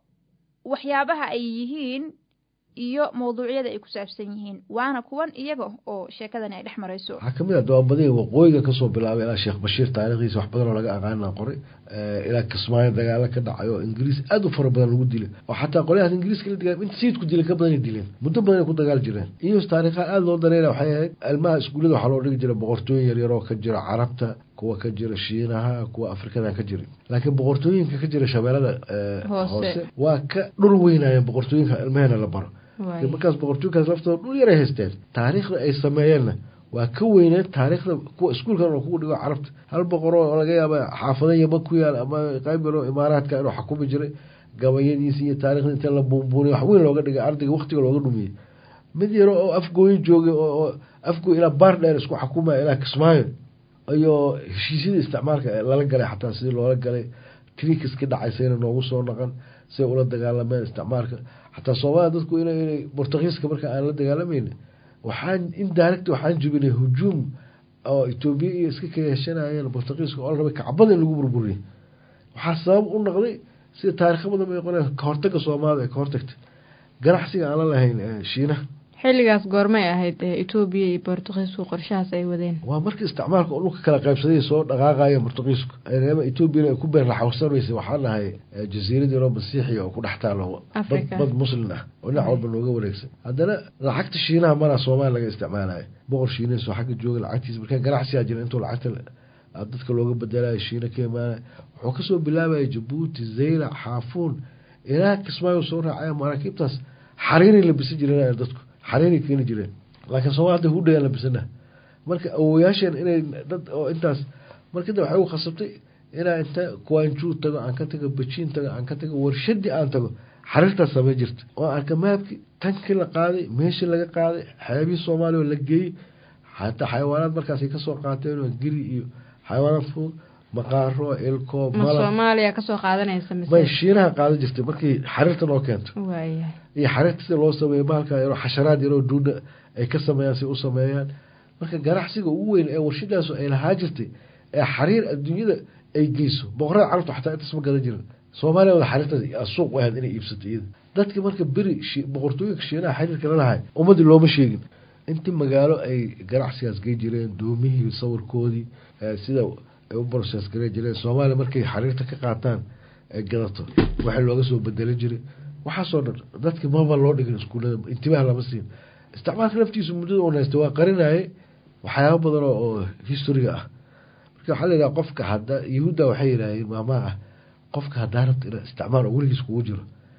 waxyaabaha ay yihiin iyo mawduucyada ay ku saabsan yihiin waana kuwan iyaga oo sheekadani ay dhex marayso waxaa kamid ah dawaabadihii waqooyiga kasoo bilaabay ilaa sheekh bashiir taarikhdiisa wax badan oo laga aqaana qoray ilaa kismaayo dagaalo ka dhacay oo ingiriis aada u fara badan lagu dilay oo xataa qolyahaas ingiriiska la digaa inta sayidku dilay ka badanay dileen muddo badan ay ku dagaal jireen iyo taariikhaha aada loo daneyna waxay ahayd ilmaha iskuullada waxaa loo dhigi jiray boqortooyin yaryar oo ka jira carabta kuwa ka jira shiinaha kuwa afrikada ka jira laakiin boqortooyinka ka jira shabeelada hoose waa ka dhul weynayeen boqortooyinka ilmaheena la baro markaas boqortooyinkaas laftooda dhul yaray haysteen taariikhda ay sameeyeenna waa ka weyneed taariikhda kuwa iskuulkan oo kugu dhigo carabta hal boqor oo laga yaaba xaafada yama ku yaal ama qayb yaro imaaraadka inuu xakumi jiray gabayadiisi iyo taarikhda inta la buunbuuniy wax weyn looga dhigay ardayga waqtiga looga dhumiyey mid yaro oo afgooyin joogay oo afgooy ilaa baar dheer isku xakumaya ilaa kismaayo iyo heshiisyada isticmaalka lala galay xataa sidii loola galay trikiski dhacaysayna noogu soo naqan siay ula dagaalameen isticmaalka xataa soomaalia dadku in inay bortugiiska marka aan la dagaalamayna waxaan indirect waxaan jibinay hujuum oo etoobiya iyo iska kaheshanayeen bortugiiska oo la rabay kacbada in lagu burburiyay waxaa sabab u noqday sida taarikha badan bay qoleen kahortaga soomaalida ay ka hortagtay ganacsiga aan la lahayn shiinaha xilligaas goormay ahayd etoobiya iyo bortugiisku qorshahaas ay wadeen waa markii isticmaalka oo dhulka kala qaybsaday soo dhaqaaqaya bortugiisku etoobiyana ay ku beer laxawsanaysa waxaa dhahay jasiirad yaroo masiixiya oo ku dhex taalo bad muslin ah oo dhinac walba nooga wareegsan haddana lacagta shiinaha maraa soomaaliya laga isticmaalayo boqor shiineys oo xagga jooga lacagtiisa markaa ganacsigaa jira intuu lacagta dadka looga bedelayo shiina ka imaanaya wuxuu kasoo bilaabaya jabuuti zaylac xaafuun ilaa kismaayo soo raacaya maraakiibtaas xariiray labisan jireen dadku xariiray keeni jireen laakiin soomali hadda hudhagaan labisana marka awoyaasheen inay dad oo intaas markada waxay u khasabtay inaa inta kuwaanjuu tago aan ka tago bajiin tago aan ka tago warshadii aan tago xariirtaas samey jirta oo arka maabkii tankii la qaaday meeshii laga qaaday xeebihii soomaaliya oo la geeyey xataa xayawaanaad markaasay kasoo qaateen oo geri iyo xayawaanaad fudud maqaaro ilko ma soomaaliya kasoo qaadanaysa mise may shiinaha qaadan jirtay markii xariirta noo keento waaya iyo xariirta sida loo sameeyo bahalka yaroo xasharaad yaroo duuna ay ka sameeyaan si u sameeyaan marka ganacsiga ugu weyn ee warshadaasu ay lahaa jirtay ee xariir adduunyada ay geyso boqorada carabta xataa intaas ma gadan jirin soomaaliya wada xariirtaas suuq u ahayd inay iibsato iyada dadka marka beri boqortooyinka shiinaha xiriirka la lahay ummadii looma sheegin intii magaalo ay ganacsigaas gey jireen doomihii sawirkoodii sida ay u broses gare jireen soomaaliya markay xariirta ka qaataan ay gadato waxaa looga soo bedelan jiray waxaasoo dhan dadki maba loo dhigin iskuullada intibaah lama siin isticmaalka laftiisu muddada un haysta waa qarinaye waxyaaba badan oo historiga ah marka waxaa la yidhaha qofka hada yahuudda waxay yidhaaheen maamaa ah qofka haddaa rabta ina isticmaal oo weligiis kugu jiro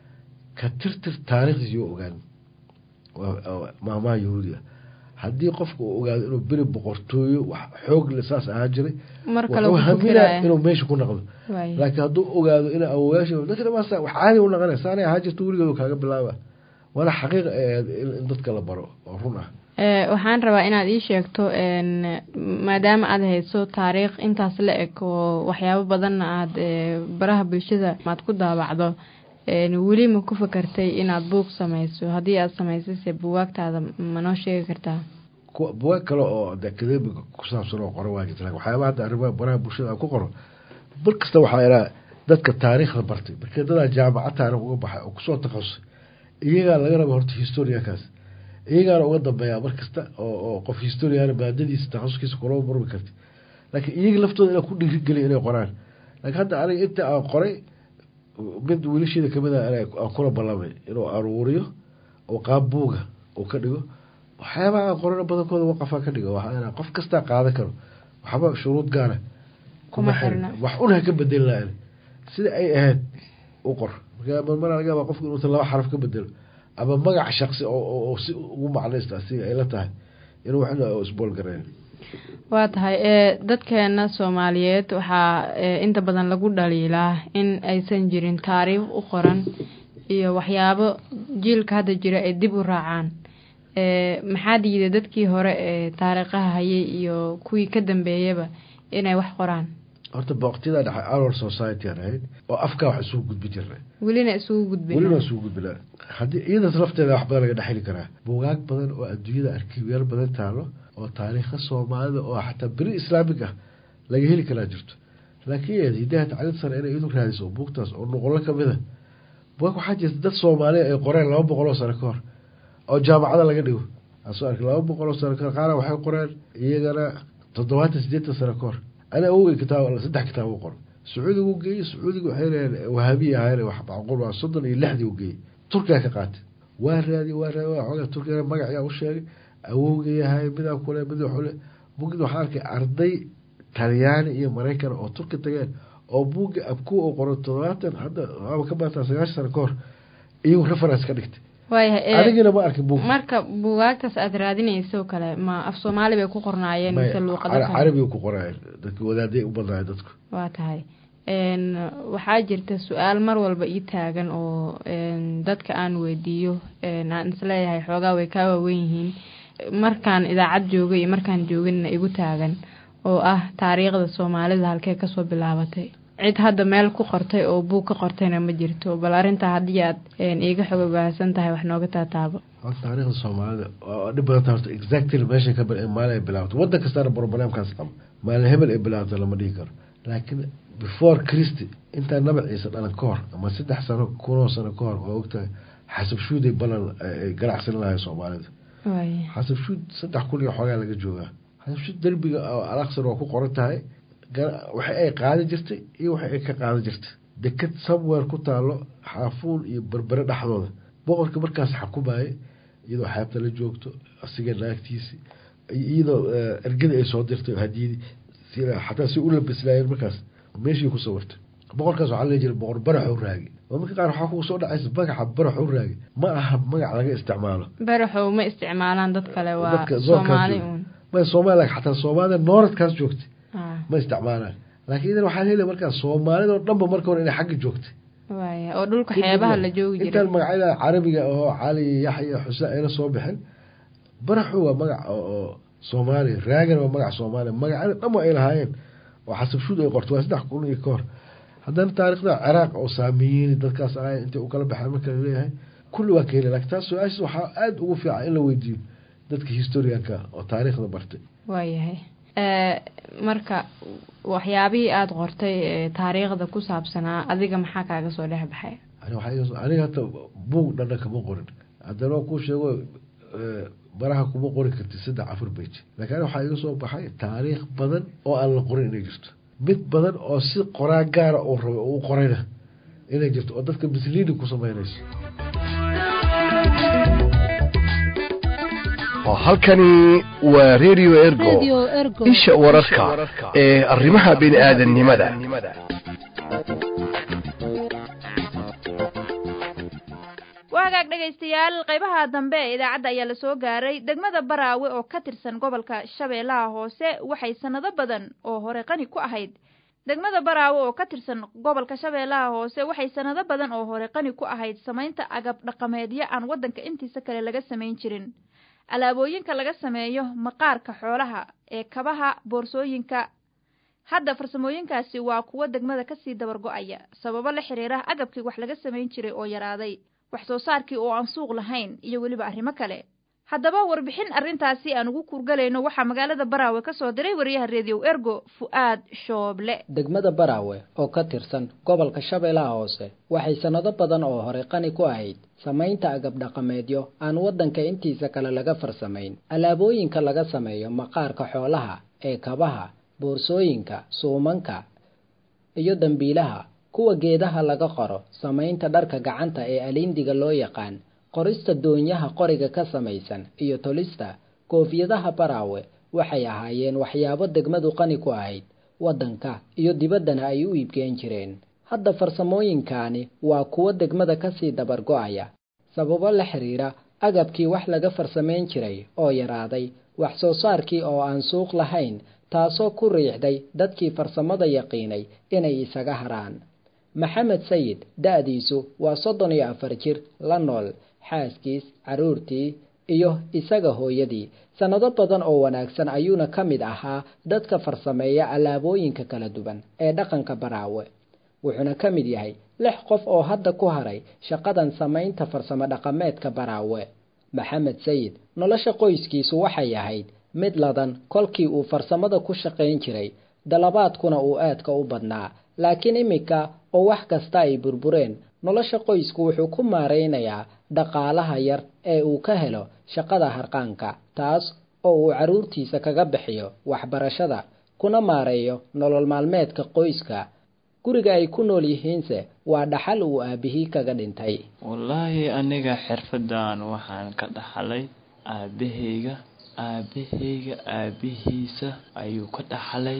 ka tirtir taariikhdiis yoo ogaan maamaha yahuudiga haddii qofka uu ogaado inuu beri boqortooyo wax xoog le saas ahaa jiray wuxuu haminaa inuu meesha ku naqdo laakiin hadduu ogaado ina awoyaasha dadka dhamaasa wax caadi u naqanay saanay ahaa jirta weligeedu kaaga bilaaba waana xaqiiqa in dadka la baro oo run ah waxaan rabaa inaad ii sheegto maadaama aad hayso taariikh intaas la eg oo waxyaabo badanna aad baraha bulshada aad ku daabacdo weli ma ku fakartay inaad buug samayso haddii aad samaysase buwaagtaada ma noo sheegi kartaa buwaag kale oo academiga ku saabsan oo qoro waa jirta lakin waxyaaba hadda arrimaha baraha bulshada aan ku qoro bar kasta waxaa iraa dadka taariikhda bartay markii dadaa jaamacad taarikh uga baxay oo kusoo takhasusay iyagaa laga raba horta historiankaas iyagaana uga dambeeyaa mar kasta oo qof historiana maadadiisa takhasuskiisa kulama marmi karti laakiin iyaga laftooda inaa ku dhiirigeliya inay qoraan laakiin hadda aniga inta aan qoray mid wiilasheeda kamid a aan kula ballamay inuu aruuriyo oo qaab buuga uu ka dhigo waxyaabaha aan qorana badankooda waqafaa ka dhigo waxaa qof kastaa qaadan karo waxba shuruud gaara kuma xirin wax una ha ka bedeli lahan sida ay ahayd u qor marka marmar laga yaaba qofku inuusan laba xaraf ka bedelo ama magac shaksi oo si ugu macnaysta asiga ay la tahay inuu waxna isboolgareyn waa tahay ee dadkeena soomaaliyeed waxaa inta badan lagu dhaliilaa in aysan jirin taariikh u qoran iyo waxyaabo jiilka hadda jira ay dib u raacaan maxaa diiday dadkii hore ee taariikhaha hayay iyo kuwii ka dambeeyaba inay wax qoraan horta booqtiyada dhexe our society aan ahayd oo afkaa wax isugu gudbi jirnay welina isugu gudbin welina isugu gudbina haddii iyadaas lafteeda wax badan laga dhexeli karaa buugaag badan oo adduunyada arkiibyaal badan taalo oo taariikha soomaalida oo xataa beri islaamig ah laga heli karaa jirto laakiin hidaha tacliid sare inay idu raadiso buugtaas oo noqolo kamid a bugaag waxaa jirta dad soomaaliya ay qoreen laba boqol oo sano ka hor oo jaamacada laga dhigo asoo arkay laba boqol oo sano kahor qaara waxay qoreen iyagana toddobaatan sideetan sano ka hor ana awogey kitaab saddex kitaab u qoray sacuudiga u geeyey sacuudiga waxay leeyahen wahabiya ahayn wax macquul waa soddon iyo lixdii u geeyey turkiga ka qaatay waa raadi waa raadi waa xoogaa turkiga magaciyaa u sheegay awowgayahay midaa kule mid waxule bugid waxaa arkay arday talyaani iyo maraykan oo turki tageen oo buugga abku oo qoray toddobaatan hadda waaba ka baataa sagaashan sano ka hor iyagu reference ka dhigtay waayahay adigina ma arkin buug marka buugaagtaas aada raadinayso kale ma af soomaali bay ku qornaayeen mise luuqado kale carabiga ku qornaayeen dadka wadaaday u badnaayeen dadku waa tahay waxaa jirta su-aal mar walba ii taagan oo dadka aan weydiiyo aan isleeyahay xoogaa way kaa waawen yihiin markaan idaacad joogay iyo markaan jooginna igu taagan oo ah taariikhda soomaalida halkee kasoo bilaabatay cid hadda meel ku qortay oo buug ka qortayna ma jirto bal arrintaa haddii aad iiga xog baahsan tahay wax nooga taataabo taariikhda soomaalida waa dhib badanta horta exactly meesha ka maalin ay bilaabato waddan kastaana problemkaas qaba maalin hebel ay bilaabto lama dhihi karo laakiin before christy intaa naba ciise dhalan ka hor ama saddex sano kunoo sano ka hor waa ogtahay xasab shuuday balan ay ganacsan lahay soomaalida xasab shuud saddex kun iyo xoogaa laga joogaa xasab shuud derbiga alaqsar waa ku qoran tahay waxa ay qaadi jirtay iyo waxa ay ka qaadi jirtay deked somewhere ku taalo xaafuul iyo berbere dhexdooda boqorka markaas xakumaye iyadoo xeebta la joogto asiga naagtiisi iyadoo ergada ay soo dirtay hadiyadii xataa si u labislaayeen markaas meeshii ku sawirtay boqorkaas waxaa la jiray boqor baraxow raagi oo marka qaar waxaa kugu soo dhacaysa magaca baraxow raagi ma aha magac laga isticmaalo baraxow ma isticmaalaan dad kale waa soomaali uun ma soomaali xataa soomaalida nooradkaas joogtay ma isticmaalaan laakiin idan waxaa heli markaa soomaalidao dhanba marka hore inay xagga joogtay waaya oo dhulka xeebaha la joogi jiray intaan magacyada carabiga oo cali yaxya xuseen ayna soo bixin baraxu waa magac oo soomaaliya raagan waa magac soomaaliya magacyada dhanba ay lahaayeen oo xasabshuud ay qorto waa saddex kun iyo ka hor haddana taariikhda ciraaq oo saamiyiin dadkaas ahay intay u kala baxeen marka laleeyahay kulli waa ka heli lakin taas su-aashiis waxaa aada ugu fiican in la weydiiyo dadka historianka oo taariikhda bartay waayahay marka waxyaabihii aada qortay taariikhda ku saabsanaa adiga maxaa kaaga soo dhex baxay aniga hata buug dhana kama qorin haddana kuu sheego baraha kuma qori karti saddex afar bej lakin waxaa iga soo baxay taariikh badan oo aan la qorin inay jirto mid badan oo si qoraa gaara uu rabay oo u qorayna inay jirto oo dadka misliini ku sameynayso halkani waa radio ergo isha wararka ee arrimaha bini aadannimada waa hagaag dhegaystayaal qaybaha dambe ee idaacadda ayaa la soo gaaray degmada baraawe oo ka tirsan gobolka shabeellaha hoose waxay sannado badan oo hore qani ku ahayd degmada baraawe oo ka tirsan gobolka shabeellaha hoose waxay sannado badan oo hore qani ku ahayd samaynta agab dhaqameedyo aan waddanka intiisa kale laga samayn jirin alaabooyinka laga sameeyo maqaarka xoolaha ee kabaha boorsooyinka hadda farsamooyinkaasi waa kuwo degmada kasii dabar go-aya sababo la xiriira agabkii wax laga samayn jiray oo yaraaday wax soo saarkii oo aan suuq lahayn iyo weliba arrimo kale haddaba warbixin arrintaasi aan ugu kuurgalayno waxaa magaalada baraawe ka soo diray wariyaha reediyow ergo fu'aad shooble degmada baraawe oo ka tirsan gobolka shabeellaha hoose waxay sannado badan oo hore qani ku ahayd samaynta agab dhaqameedyo aan waddanka intiisa kale laga farsamayn alaabooyinka laga sameeyo maqaarka xoolaha ee kabaha boorsooyinka suumanka iyo dambiilaha kuwa geedaha laga qoro samaynta dharka gacanta ee aliindiga loo yaqaan qorista doonyaha qoriga ka samaysan iyo tolista koofiyadaha baraawe waxay ahaayeen waxyaabo degmadu qani ku ahayd waddanka iyo dibaddana ay u iibgeen jireen hadda farsamooyinkaani waa kuwo degmada kasii dabar go-aya sababo la xiriira agabkii wax laga farsamayn jiray oo yaraaday wax soo saarkii oo aan suuq lahayn taasoo ku riixday dadkii farsamada yaqiinay inay isaga haraan maxamed sayid da-diisu waa soddon iyo afar jir la nool xaaskiis carruurtii iyo isaga hooyadii sannado badan oo wanaagsan ayuuna ka mid ahaa dadka farsameeya alaabooyinka kala duwan ee dhaqanka baraawe wuxuuna ka mid yahay lix qof oo hadda ku haray shaqadan samaynta farsamo dhaqameedka baraawe maxamed sayid nolosha qoyskiisu waxay ahayd mid ladan kolkii uu farsamada ku shaqayn jiray dalabaadkuna uu aadka u badnaa laakiin iminka oo wax kasta ay burbureen nolosha qoysku wuxuu ku maaraynayaa dhaqaalaha yar ee uu ka helo shaqada harqaanka taas oo uu carruurtiisa kaga bixiyo waxbarashada kuna maareeyo nolol maalmeedka qoyska guriga ay ku nool yihiinse waa dhaxal uu aabihii kaga dhintay wallaahi aniga xirfadan waxaan ka dhaxlay aabahayga aabahayga aabihiisa ayuu ka dhaxlay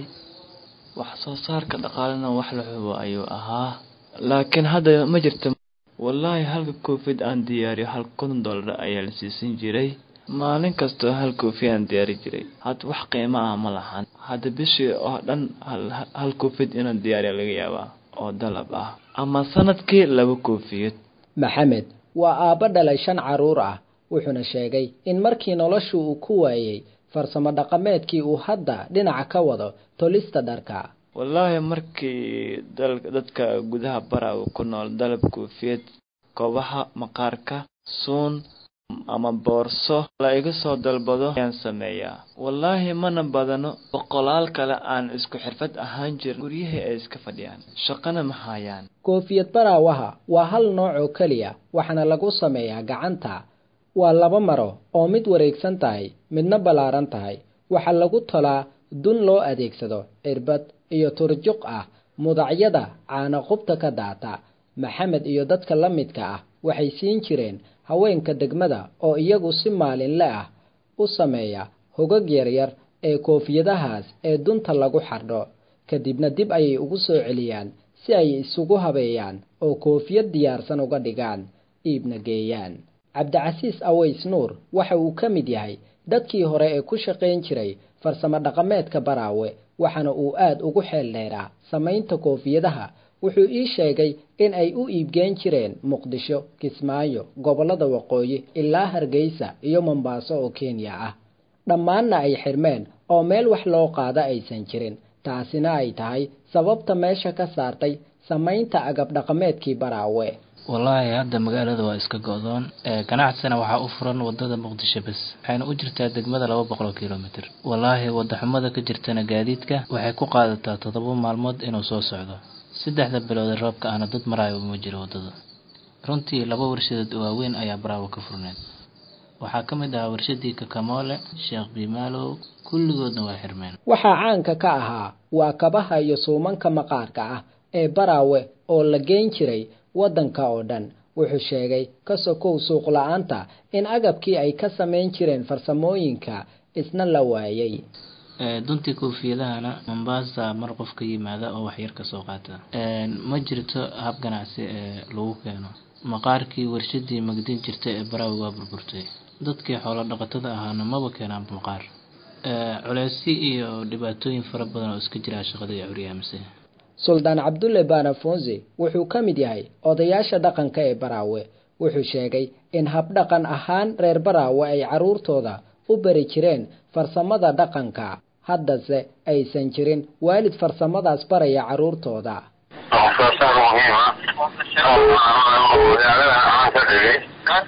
wax soo saarka dhaqaalena wax la xubo ayuu ahaa laakiin hadda ma jirto wallaahi halka koofid aan diyaariyo hal kun dollar ayaa la siisan jiray maalin kastoo hal koofi aan diyaari jiray hadda wax qiimo ah ma lahan hadda bishii oo dhan hal koofid inaan diyaariya laga yaabaa oo dalab ah ama sanadkii laba koofiyad maxamed waa aabbo dhalay shan carruur ah wuxuuna sheegay in markii noloshu uu ku waayey farsamo dhaqameedkii uu hadda dhinaca ka wado tolista dharka wallaahi markii dadka gudaha bara uu ku nool dalab koofiyad kobaha maqaarka suun ama boorso la iga soo dalbado ayaan sameeyaa wallaahi mana badano boqolaal kale aan isku xirfad ahaan jirin guryahii ay iska fadhiyaan shaqana ma hayaan koofiyad baraawaha waa hal nooc oo keliya waxaana lagu sameeyaa gacanta waa laba maro oo mid wareegsan tahay midna ballaaran tahay waxaa lagu tolaa dun loo adeegsado cirbad iyo turjuq ah mudacyada caana qubta ka daata maxamed iyo dadka la midka ah waxay siin jireen haweenka degmada oo iyagu si maalinle ah u sameeya hogag yaryar ee koofiyadahaas ee dunta lagu xardho kadibna dib ayay ugu soo celiyaan si ay isugu habeeyaan oo koofiyad diyaarsan uga dhigaan iibna geeyaan cabdicasiis aways nuur waxa uu ka mid yahay dadkii hore ee ku shaqayn jiray farsamo dhaqameedka baraawe waxaana uu aad ugu xeel dheeraa samaynta koofiyadaha wuxuu ii sheegay in ay u iibgeen jireen muqdisho kismaayo gobollada waqooyi ilaa hargeysa iyo mombaaso oo kenya ah dhammaanna ay xirmeen oo meel wax loo qaada aysan jirin taasina ay tahay sababta meesha ka saartay samaynta agab dhaqameedkii baraawe wallaahi hadda magaalada waa iska go-doon ganacsina waxaa u furan wadada muqdisho bes waxayna u jirtaa degmada laba boqol kilomitr wallaahi wadaxumada ka jirtana gaadiidka waxay ku qaadataa toddoba maalmood inuu soo socdo saddexda bilood roobka ahna dad maraayo uma jiro wadada runtii laba warshadood waaweyn ayaa baraawo ka furneed waxaa ka mid ahaa warshadii kakamoole sheekh bimaalow kulligoodna waa xirmeen waxaa caanka ka ahaa waa kabaha iyo suumanka maqaarka ah ee baraawe oo la geyn jiray waddanka oo dhan wuxuu sheegay ka sokow suuq la-aanta in agabkii ay ka samayn jireen farsamooyinka isna la waayay duntii koofiyadahana mombasa mar qof ka yimaada oo waxyar ka soo qaata ma jirto hab ganacsi ee lagu keeno maqaarkii warshadii magdin jirta ee baraawi waa burburtay dadkii xoolo dhaqatada ahaana maba keenaan maqaar culeysyo iyo dhibaatooyin fara badan oo iska jiraa shaqada iyo curyaamise suldaan cabdulle banafonsi wuxuu ka mid yahay odayaasha dhaqanka ee baraawe wuxuu sheegay in habdhaqan ahaan reer baraawe ay carruurtooda u bari jireen farsamada dhaqanka haddase aysan jirin waalid farsamadaas baraya carruurtooda waxsoosaar muhiima magaalada aan ka dhigay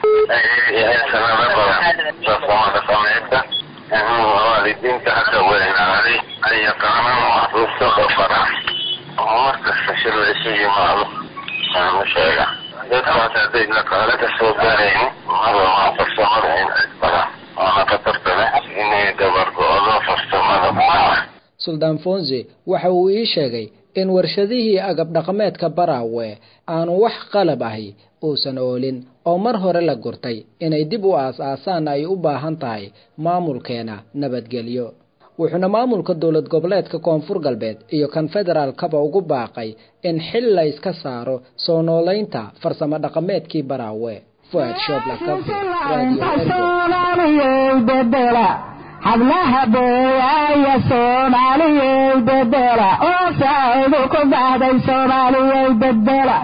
sanado badan farsamada sameynta waalidiinta hadda weynaaday ay yaqaanaan waxruustooda bara markasta shir la isu yimaado aanu sheega dadkaas hadday dhaqaale ka soo gaaraynin marwaa farsamada in isbaraan waana khatarta leh inay dabargo-do farsamada suldaan fonsi waxa uu ii sheegay in warshadihii agab dhaqameedka baraawe aanu wax qalab ahi uusan oolin oo mar hore la gurtay inay dib u aas-aasaan ay u baahan tahay maamulkeena nabadgelyo wuxuuna maamulka dowlad goboleedka koonfur galbeed iyo kan federaalkaba ugu baaqay in xil la yska saaro soo noolaynta farsamo dhaqameedkii baraawe fuad shoob lakabe radio ergo soomaaliyey bedela hablaha beeyaaya soomaaliyey bedela oo saacidu ku baxday soomaaliyey bedela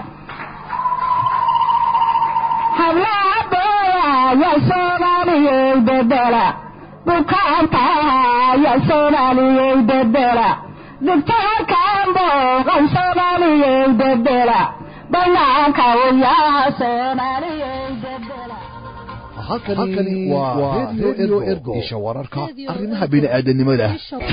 hablaha beeyaaya soomaaliyey bedela bukaantaaya soomaaliyey bedela dibtaarkaan booqan soomaaliyey bedela banaanka uyaa soomaaliyey bedela halkani waa radio ergo isha wararka arrimaha bini'aadanimada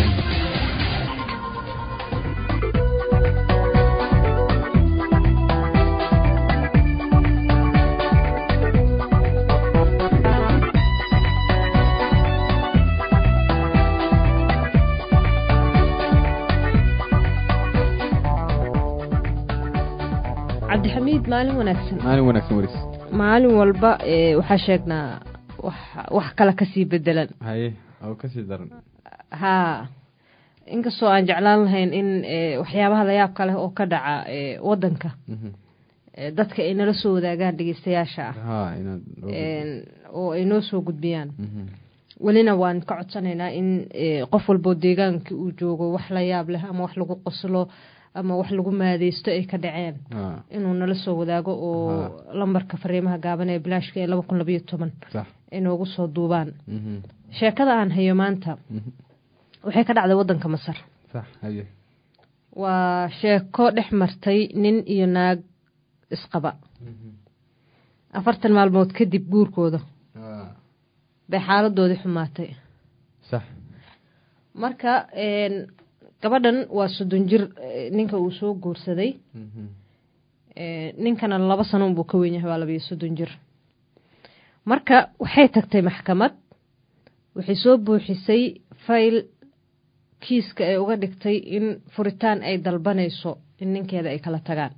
cabdixamiid maalin wanaagsan maalin wanaagsan waris maalin walba ee, waxaa sheegnaa wax wax kale kasii bedelan haye oo kasii daran haa inkastoo aan jeclaan lahayn in ee, waxyaabaha layaabka leh oo ka dhaca ee, wadanka ee, dadka ay nala soo wadaagaan dhegeystayaasha ah ha inaad Een, oo ay noo soo gudbiyaan welina waan ka codsanaynaa in ee, qof walboo deegaanka uu joogo wax la yaab leh ama wax lagu qoslo ama wax lagu maadeysto ay ka dhaceen ha inuu nala soo wadaago oo lambarka fariimaha gaaban ee bilaashka ee laba kun labayo toban sax inoogu soo duubaan mhm sheekada aan hayo maanta waxay ka dhacday wadanka masar sax haye waa sheeko dhex martay nin iyo naag isqaba afartan maalmood kadib guurkooda ha bay xaaladoodii xumaatay sax marka een, gabadhan waa soddon jir eh, ninka uu soo guursaday mhm Eh, ninkana laba sano unbuu ka weyn yahay waa labayo soddon jir marka waxay tagtay maxkamad waxay soo buuxisay fayl kiiska ay uga dhigtay in furitaan ay dalbanayso in ninkeeda ay kala tagaan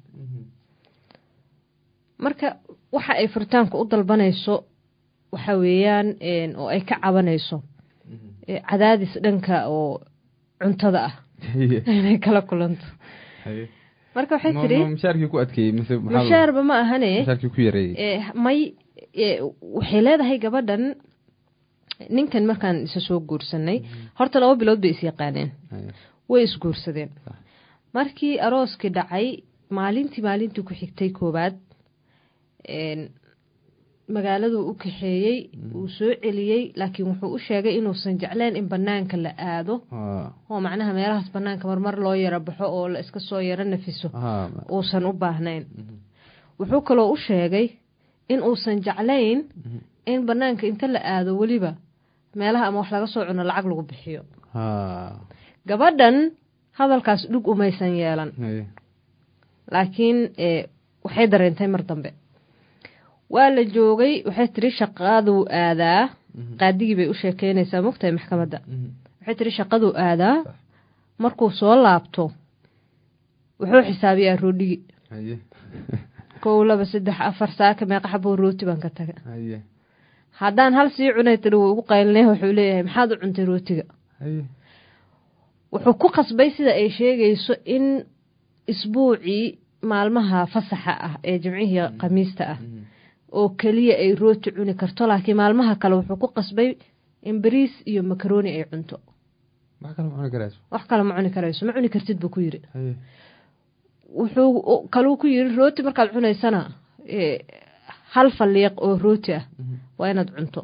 marka waxa ay furitaanka u dalbanayso waxa weeyaan een, oo ay ka cabanayso eh, cadaadis dhanka oo cuntada ah inay kala kulanto haye marka waxay Ma- tidhi ma mushaarkii ku adkeeyey mise maxaa la- mushaarba ma ahane mushaarkii ku yareeyey Eh, may eh, waxay leedahay gabadhan ninkan markaan isa soo guursanay horta laba bilood bay is yaqaaneen Haye. way isguursadeen markii arooskii dhacay maalintii maalintii ku xigtay koowaad een, magaaladuu u kaxeeyey uu soo celiyey laakiin wuxuu u sheegay inuusan jecleen in banaanka la aado ha oo macnaha meelahaas banaanka marmar loo yaro baxo oo la iska soo yaro nafiso ha uusan u baahnayn wuxuu kaloo u sheegay in uusan jeclayn in banaanka inta la aado weliba meelaha ama wax laga soo cuno lacag lagu bixiyo ha gabadhan hadalkaas dhug umaysan yeelan haye laakiin eh, waxay dareentay mar dambe waa la joogay waxay tiri shaqaduu aadaa qaadigii bay u sheekeynaysaa mogtahay maxkamadda waxay tiri shaqaduu aadaa markuu soo laabto wuxuu xisaabiyaa roodhigi haye kow laba saddex afar saaka meeqa xaboo rooti baan ka taga haye haddaan hal sii cunay tiri wuu ugu qaylinay wuxuu leeyahay maxaad u cuntay rootiga haye wuxuu ku qasbay sida ay sheegayso in isbuucii maalmaha fasaxa ah ee jimcihii khamiista ah oo keliya ay rooti cuni karto laakiin maalmaha kale wuxuu ku qasbay in bariis iyo makarooni ay cunto wax kale ma cuni karayso wax kale ma cuni karayso ma cuni kartid buu ku yiri haye wuxuu kaluu ku yiri rooti markaad cunaysana eh, hal faliiq oo rooti ah waa inaad cunto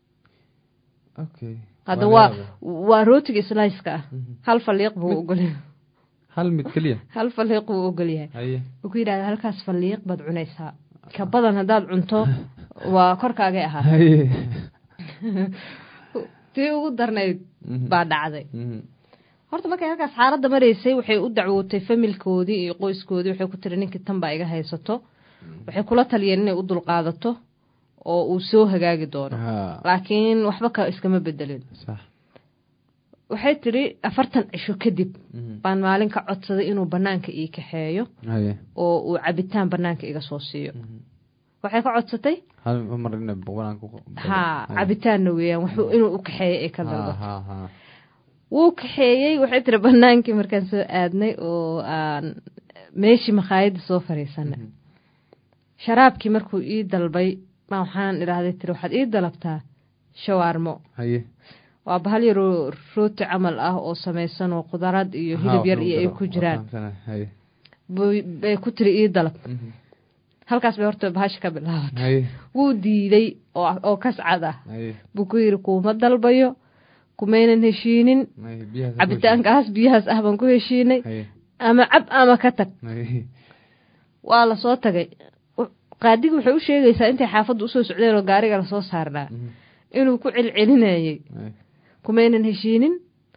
okay hadda Waa waa yaabay. waa rootiga sliceka ah hal faliiq buu ogolyahay hal mid keliya hal faliiq buu ogolyahay haye wuxuu ku yidhahda halkaas faliiq baad cunaysaa ka badan haddaad cunto waa korkaagay ahaa haye tii ugu darnayd Mhm. baa dhacday Mhm. horta markay halkaas xaaladda maraysay waxay u dacwootay familkoodii iyo qoyskoodii waxay ku tiri ninkii tan baa iga haysato waxay kula taliyeen inay u dulqaadato oo uu soo hagaagi doono ha laakiin waxba ka iskama bedelin sax waxay tiri afartan cisho kadib Mhm. baan maalin ka codsaday inuu banaanka ii kaxeeyo haye oo uu cabitaan banaanka iga soo siiyo waxay ka codsatay hal mar ina boqolaan ku haa cabitaanna weeyaan wuxuu inuu u kaxeeyo ay ka ha dalbato ha ha wuu kaxeeyey waxay tiri banaankii markaan soo aadnay oo aan meeshii makhaayadda soo fariisanay sharaabkii markuu ii dalbay baa waxaan idhaahday tiri waxaad ii dalabtaa shawaarmo haye waa bahal yaroo rooti camal ah oo samaysan oo qudarad iyo hilib yar iyo ay ku jiraan haye Buy- bay ku tiri ii dalab halkaas bay horta bahasha ka bilaabatay haye wuu diiday oo oo kascad ah haye buu ku yidhi kuuma dalbayo kumaynan heshiinin haye biyahaas ku cabitaankaas biyahaas ah baan ku heshiinay haye ama cab ama ka tag haye waa lasoo tagay U- qaadigi waxay u sheegaysaa intay xaafadda usoo socdeen oo gaariga lasoo saarnaa inuu ku celcelinayay haye kumaynan heshiinin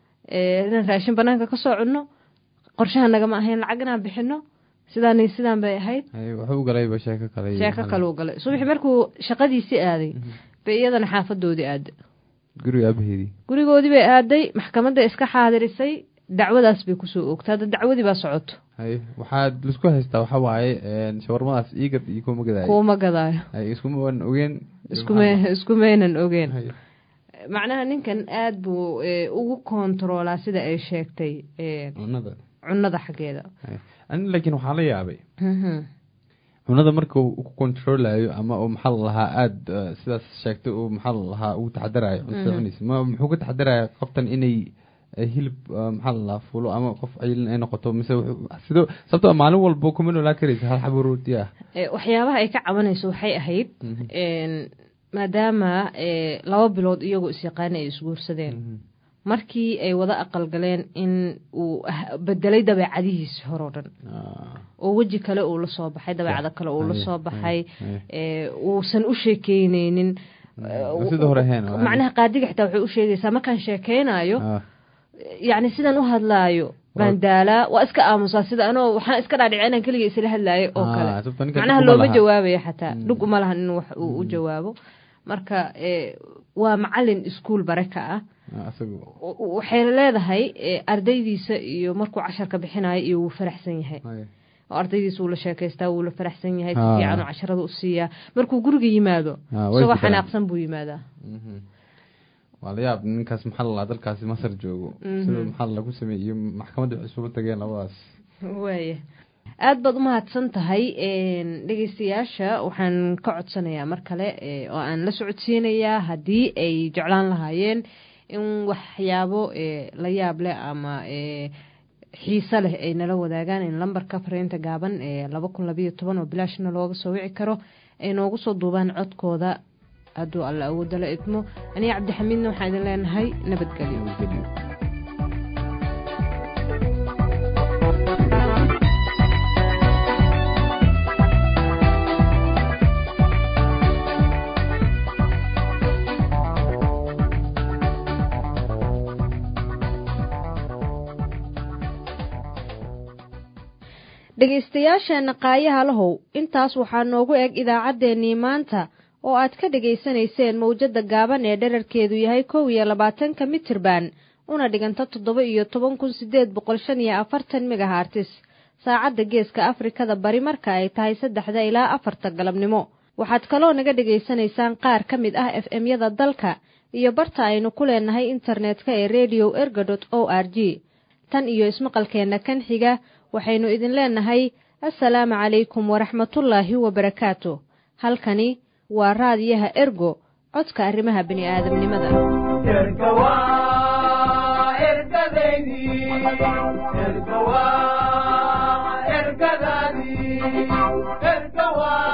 ee, inaan raashin banaanka ka soo cunno qorshaha nagama ahayn lacag inaan bixino sidaan iyo sidaan bay ahayd haye wuxuu galayba sheeko kale iyo sheeko maxaa kaluu galay subaxi markuu shaqadiisii aaday bay iyadana xaafadoodii aaday la- guriga aabaheedii gurigoodii bay aaday maxkamadda iska xaadirisay dacwadaas bay kusoo oogtay hadda dacwadii baa socoto haye waxaad laisku haystaa waxaa waaye een, shawarmadaas iigad iyo kuma gadaayo kuuma gadaayo haye iskuma waan ogeen iskume iskumaynan ogeen macnaha ninkan aada buu ee, ugu kontaroolaa sida ay sheegtay ee, cunada cunnada xaggeeda ani laakiin waxaa la yaabay Mhm. cunada marka uu ku controlayo ama uu maxaa la lahaa aada sidaas sheegtay uu maxaa la lahaa uu taxadarayo cuntada Mhm. cunaysa ma muxuu ka taxadaraya qoftan inay eh, hilib eh, maxaa la lahaa fulo ama qof cayilin ay noqoto mise wuxuu- sidoo sababtoo ah maalin walba kuma noolaa karaysa hal xabo rooti ah Ee, waxyaabaha ay ka cabanayso waxay ahayd een, maadaama ee, laba bilood iyagoo isyaqaana ay isguursadeen markii ay wada aqal galeen in uu ah- bedelay dabeecadihiisi horoo dhan oo weji kale uu la soo baxay dabeecado kale uu la Haye, soo baxay haye. ee, uusan u sheekeyneynin waa sida hore ahayn, waa- macnaha qaadiga xitaa waxay u sheegaysaa markaan sheekeynayo Ah, yacni sidaan u hadlaayo baan daalaa waa iska aamusaa sida anoo waxaan iska dhaadhicin inaan keliga isla hadlaayo oo Ah, kale sababta ninkan macnaha dhug uma looma laha. jawaabayo xataa dhug uma lahan in wax uu u jawaabo marka ee, waa macalin iskuul bare ka ah ah, asagu W- waxay leedahay ee, ardaydiisa iyo markuu casharka bixinayo iyo wuu faraxsan yahay haye. oo ardaydiisa wuu la sheekaystaa wuu la faraxsan yahay si Ah. fiican oo casharada u siiyaa markuu guriga yimaado Ah, way isagoo fikraan. xanaaqsan buu yimaadaa Mhm. waa la yaab ninkaas maxaa la lahaa dalkaasi masar joogo Mhm. sida maxaa lagu sameeyey iyo maxkamadda waxay isugu tageen labadaas waaya aada baad umahadsan tahay een, dhegeystayaasha waxaan ka codsanayaa mar kale ee, oo aan la socodsiinayaa haddii ay jeclaan lahaayeen in waxyaabo ee, la yaab leh ama ee, xiise leh ay nala wadaagaan in lambarka fariinta gaaban ee laba kun labayo toban oo bilaashna looga soo wici karo ay noogu soo duubaan codkooda hadduu alla awooda la idmo aniga cabdixamiidna waxaan idin leenahay nabadgelyo dhegaystayaasheenna qaayaha lahow intaas waxaa noogu eg idaacaddeenii maanta oo aad ka dhegaysanayseen mawjadda gaaban ee dherarkeedu yahay kow iyo labaatanka mitirban una dhiganta toddoba iyo toban kun sideed boqol shan iyo afartan megahartis saacadda geeska afrikada bari marka ay tahay saddexda ilaa afarta galabnimo waxaad kaloo naga dhegaysanaysaan qaar ka mid ah f m-yada dalka iyo barta aynu ku leenahay internetka ee radio erga dot o r g tan iyo ismaqalkeenna kan xiga waxaynu idin leenahay assalaamu calaykum waraxmatullaahi wabarakaatu halkani waa raadiyaha ergo codka arrimaha bini'aadamnimada ergadaydi ergadaadii ergawa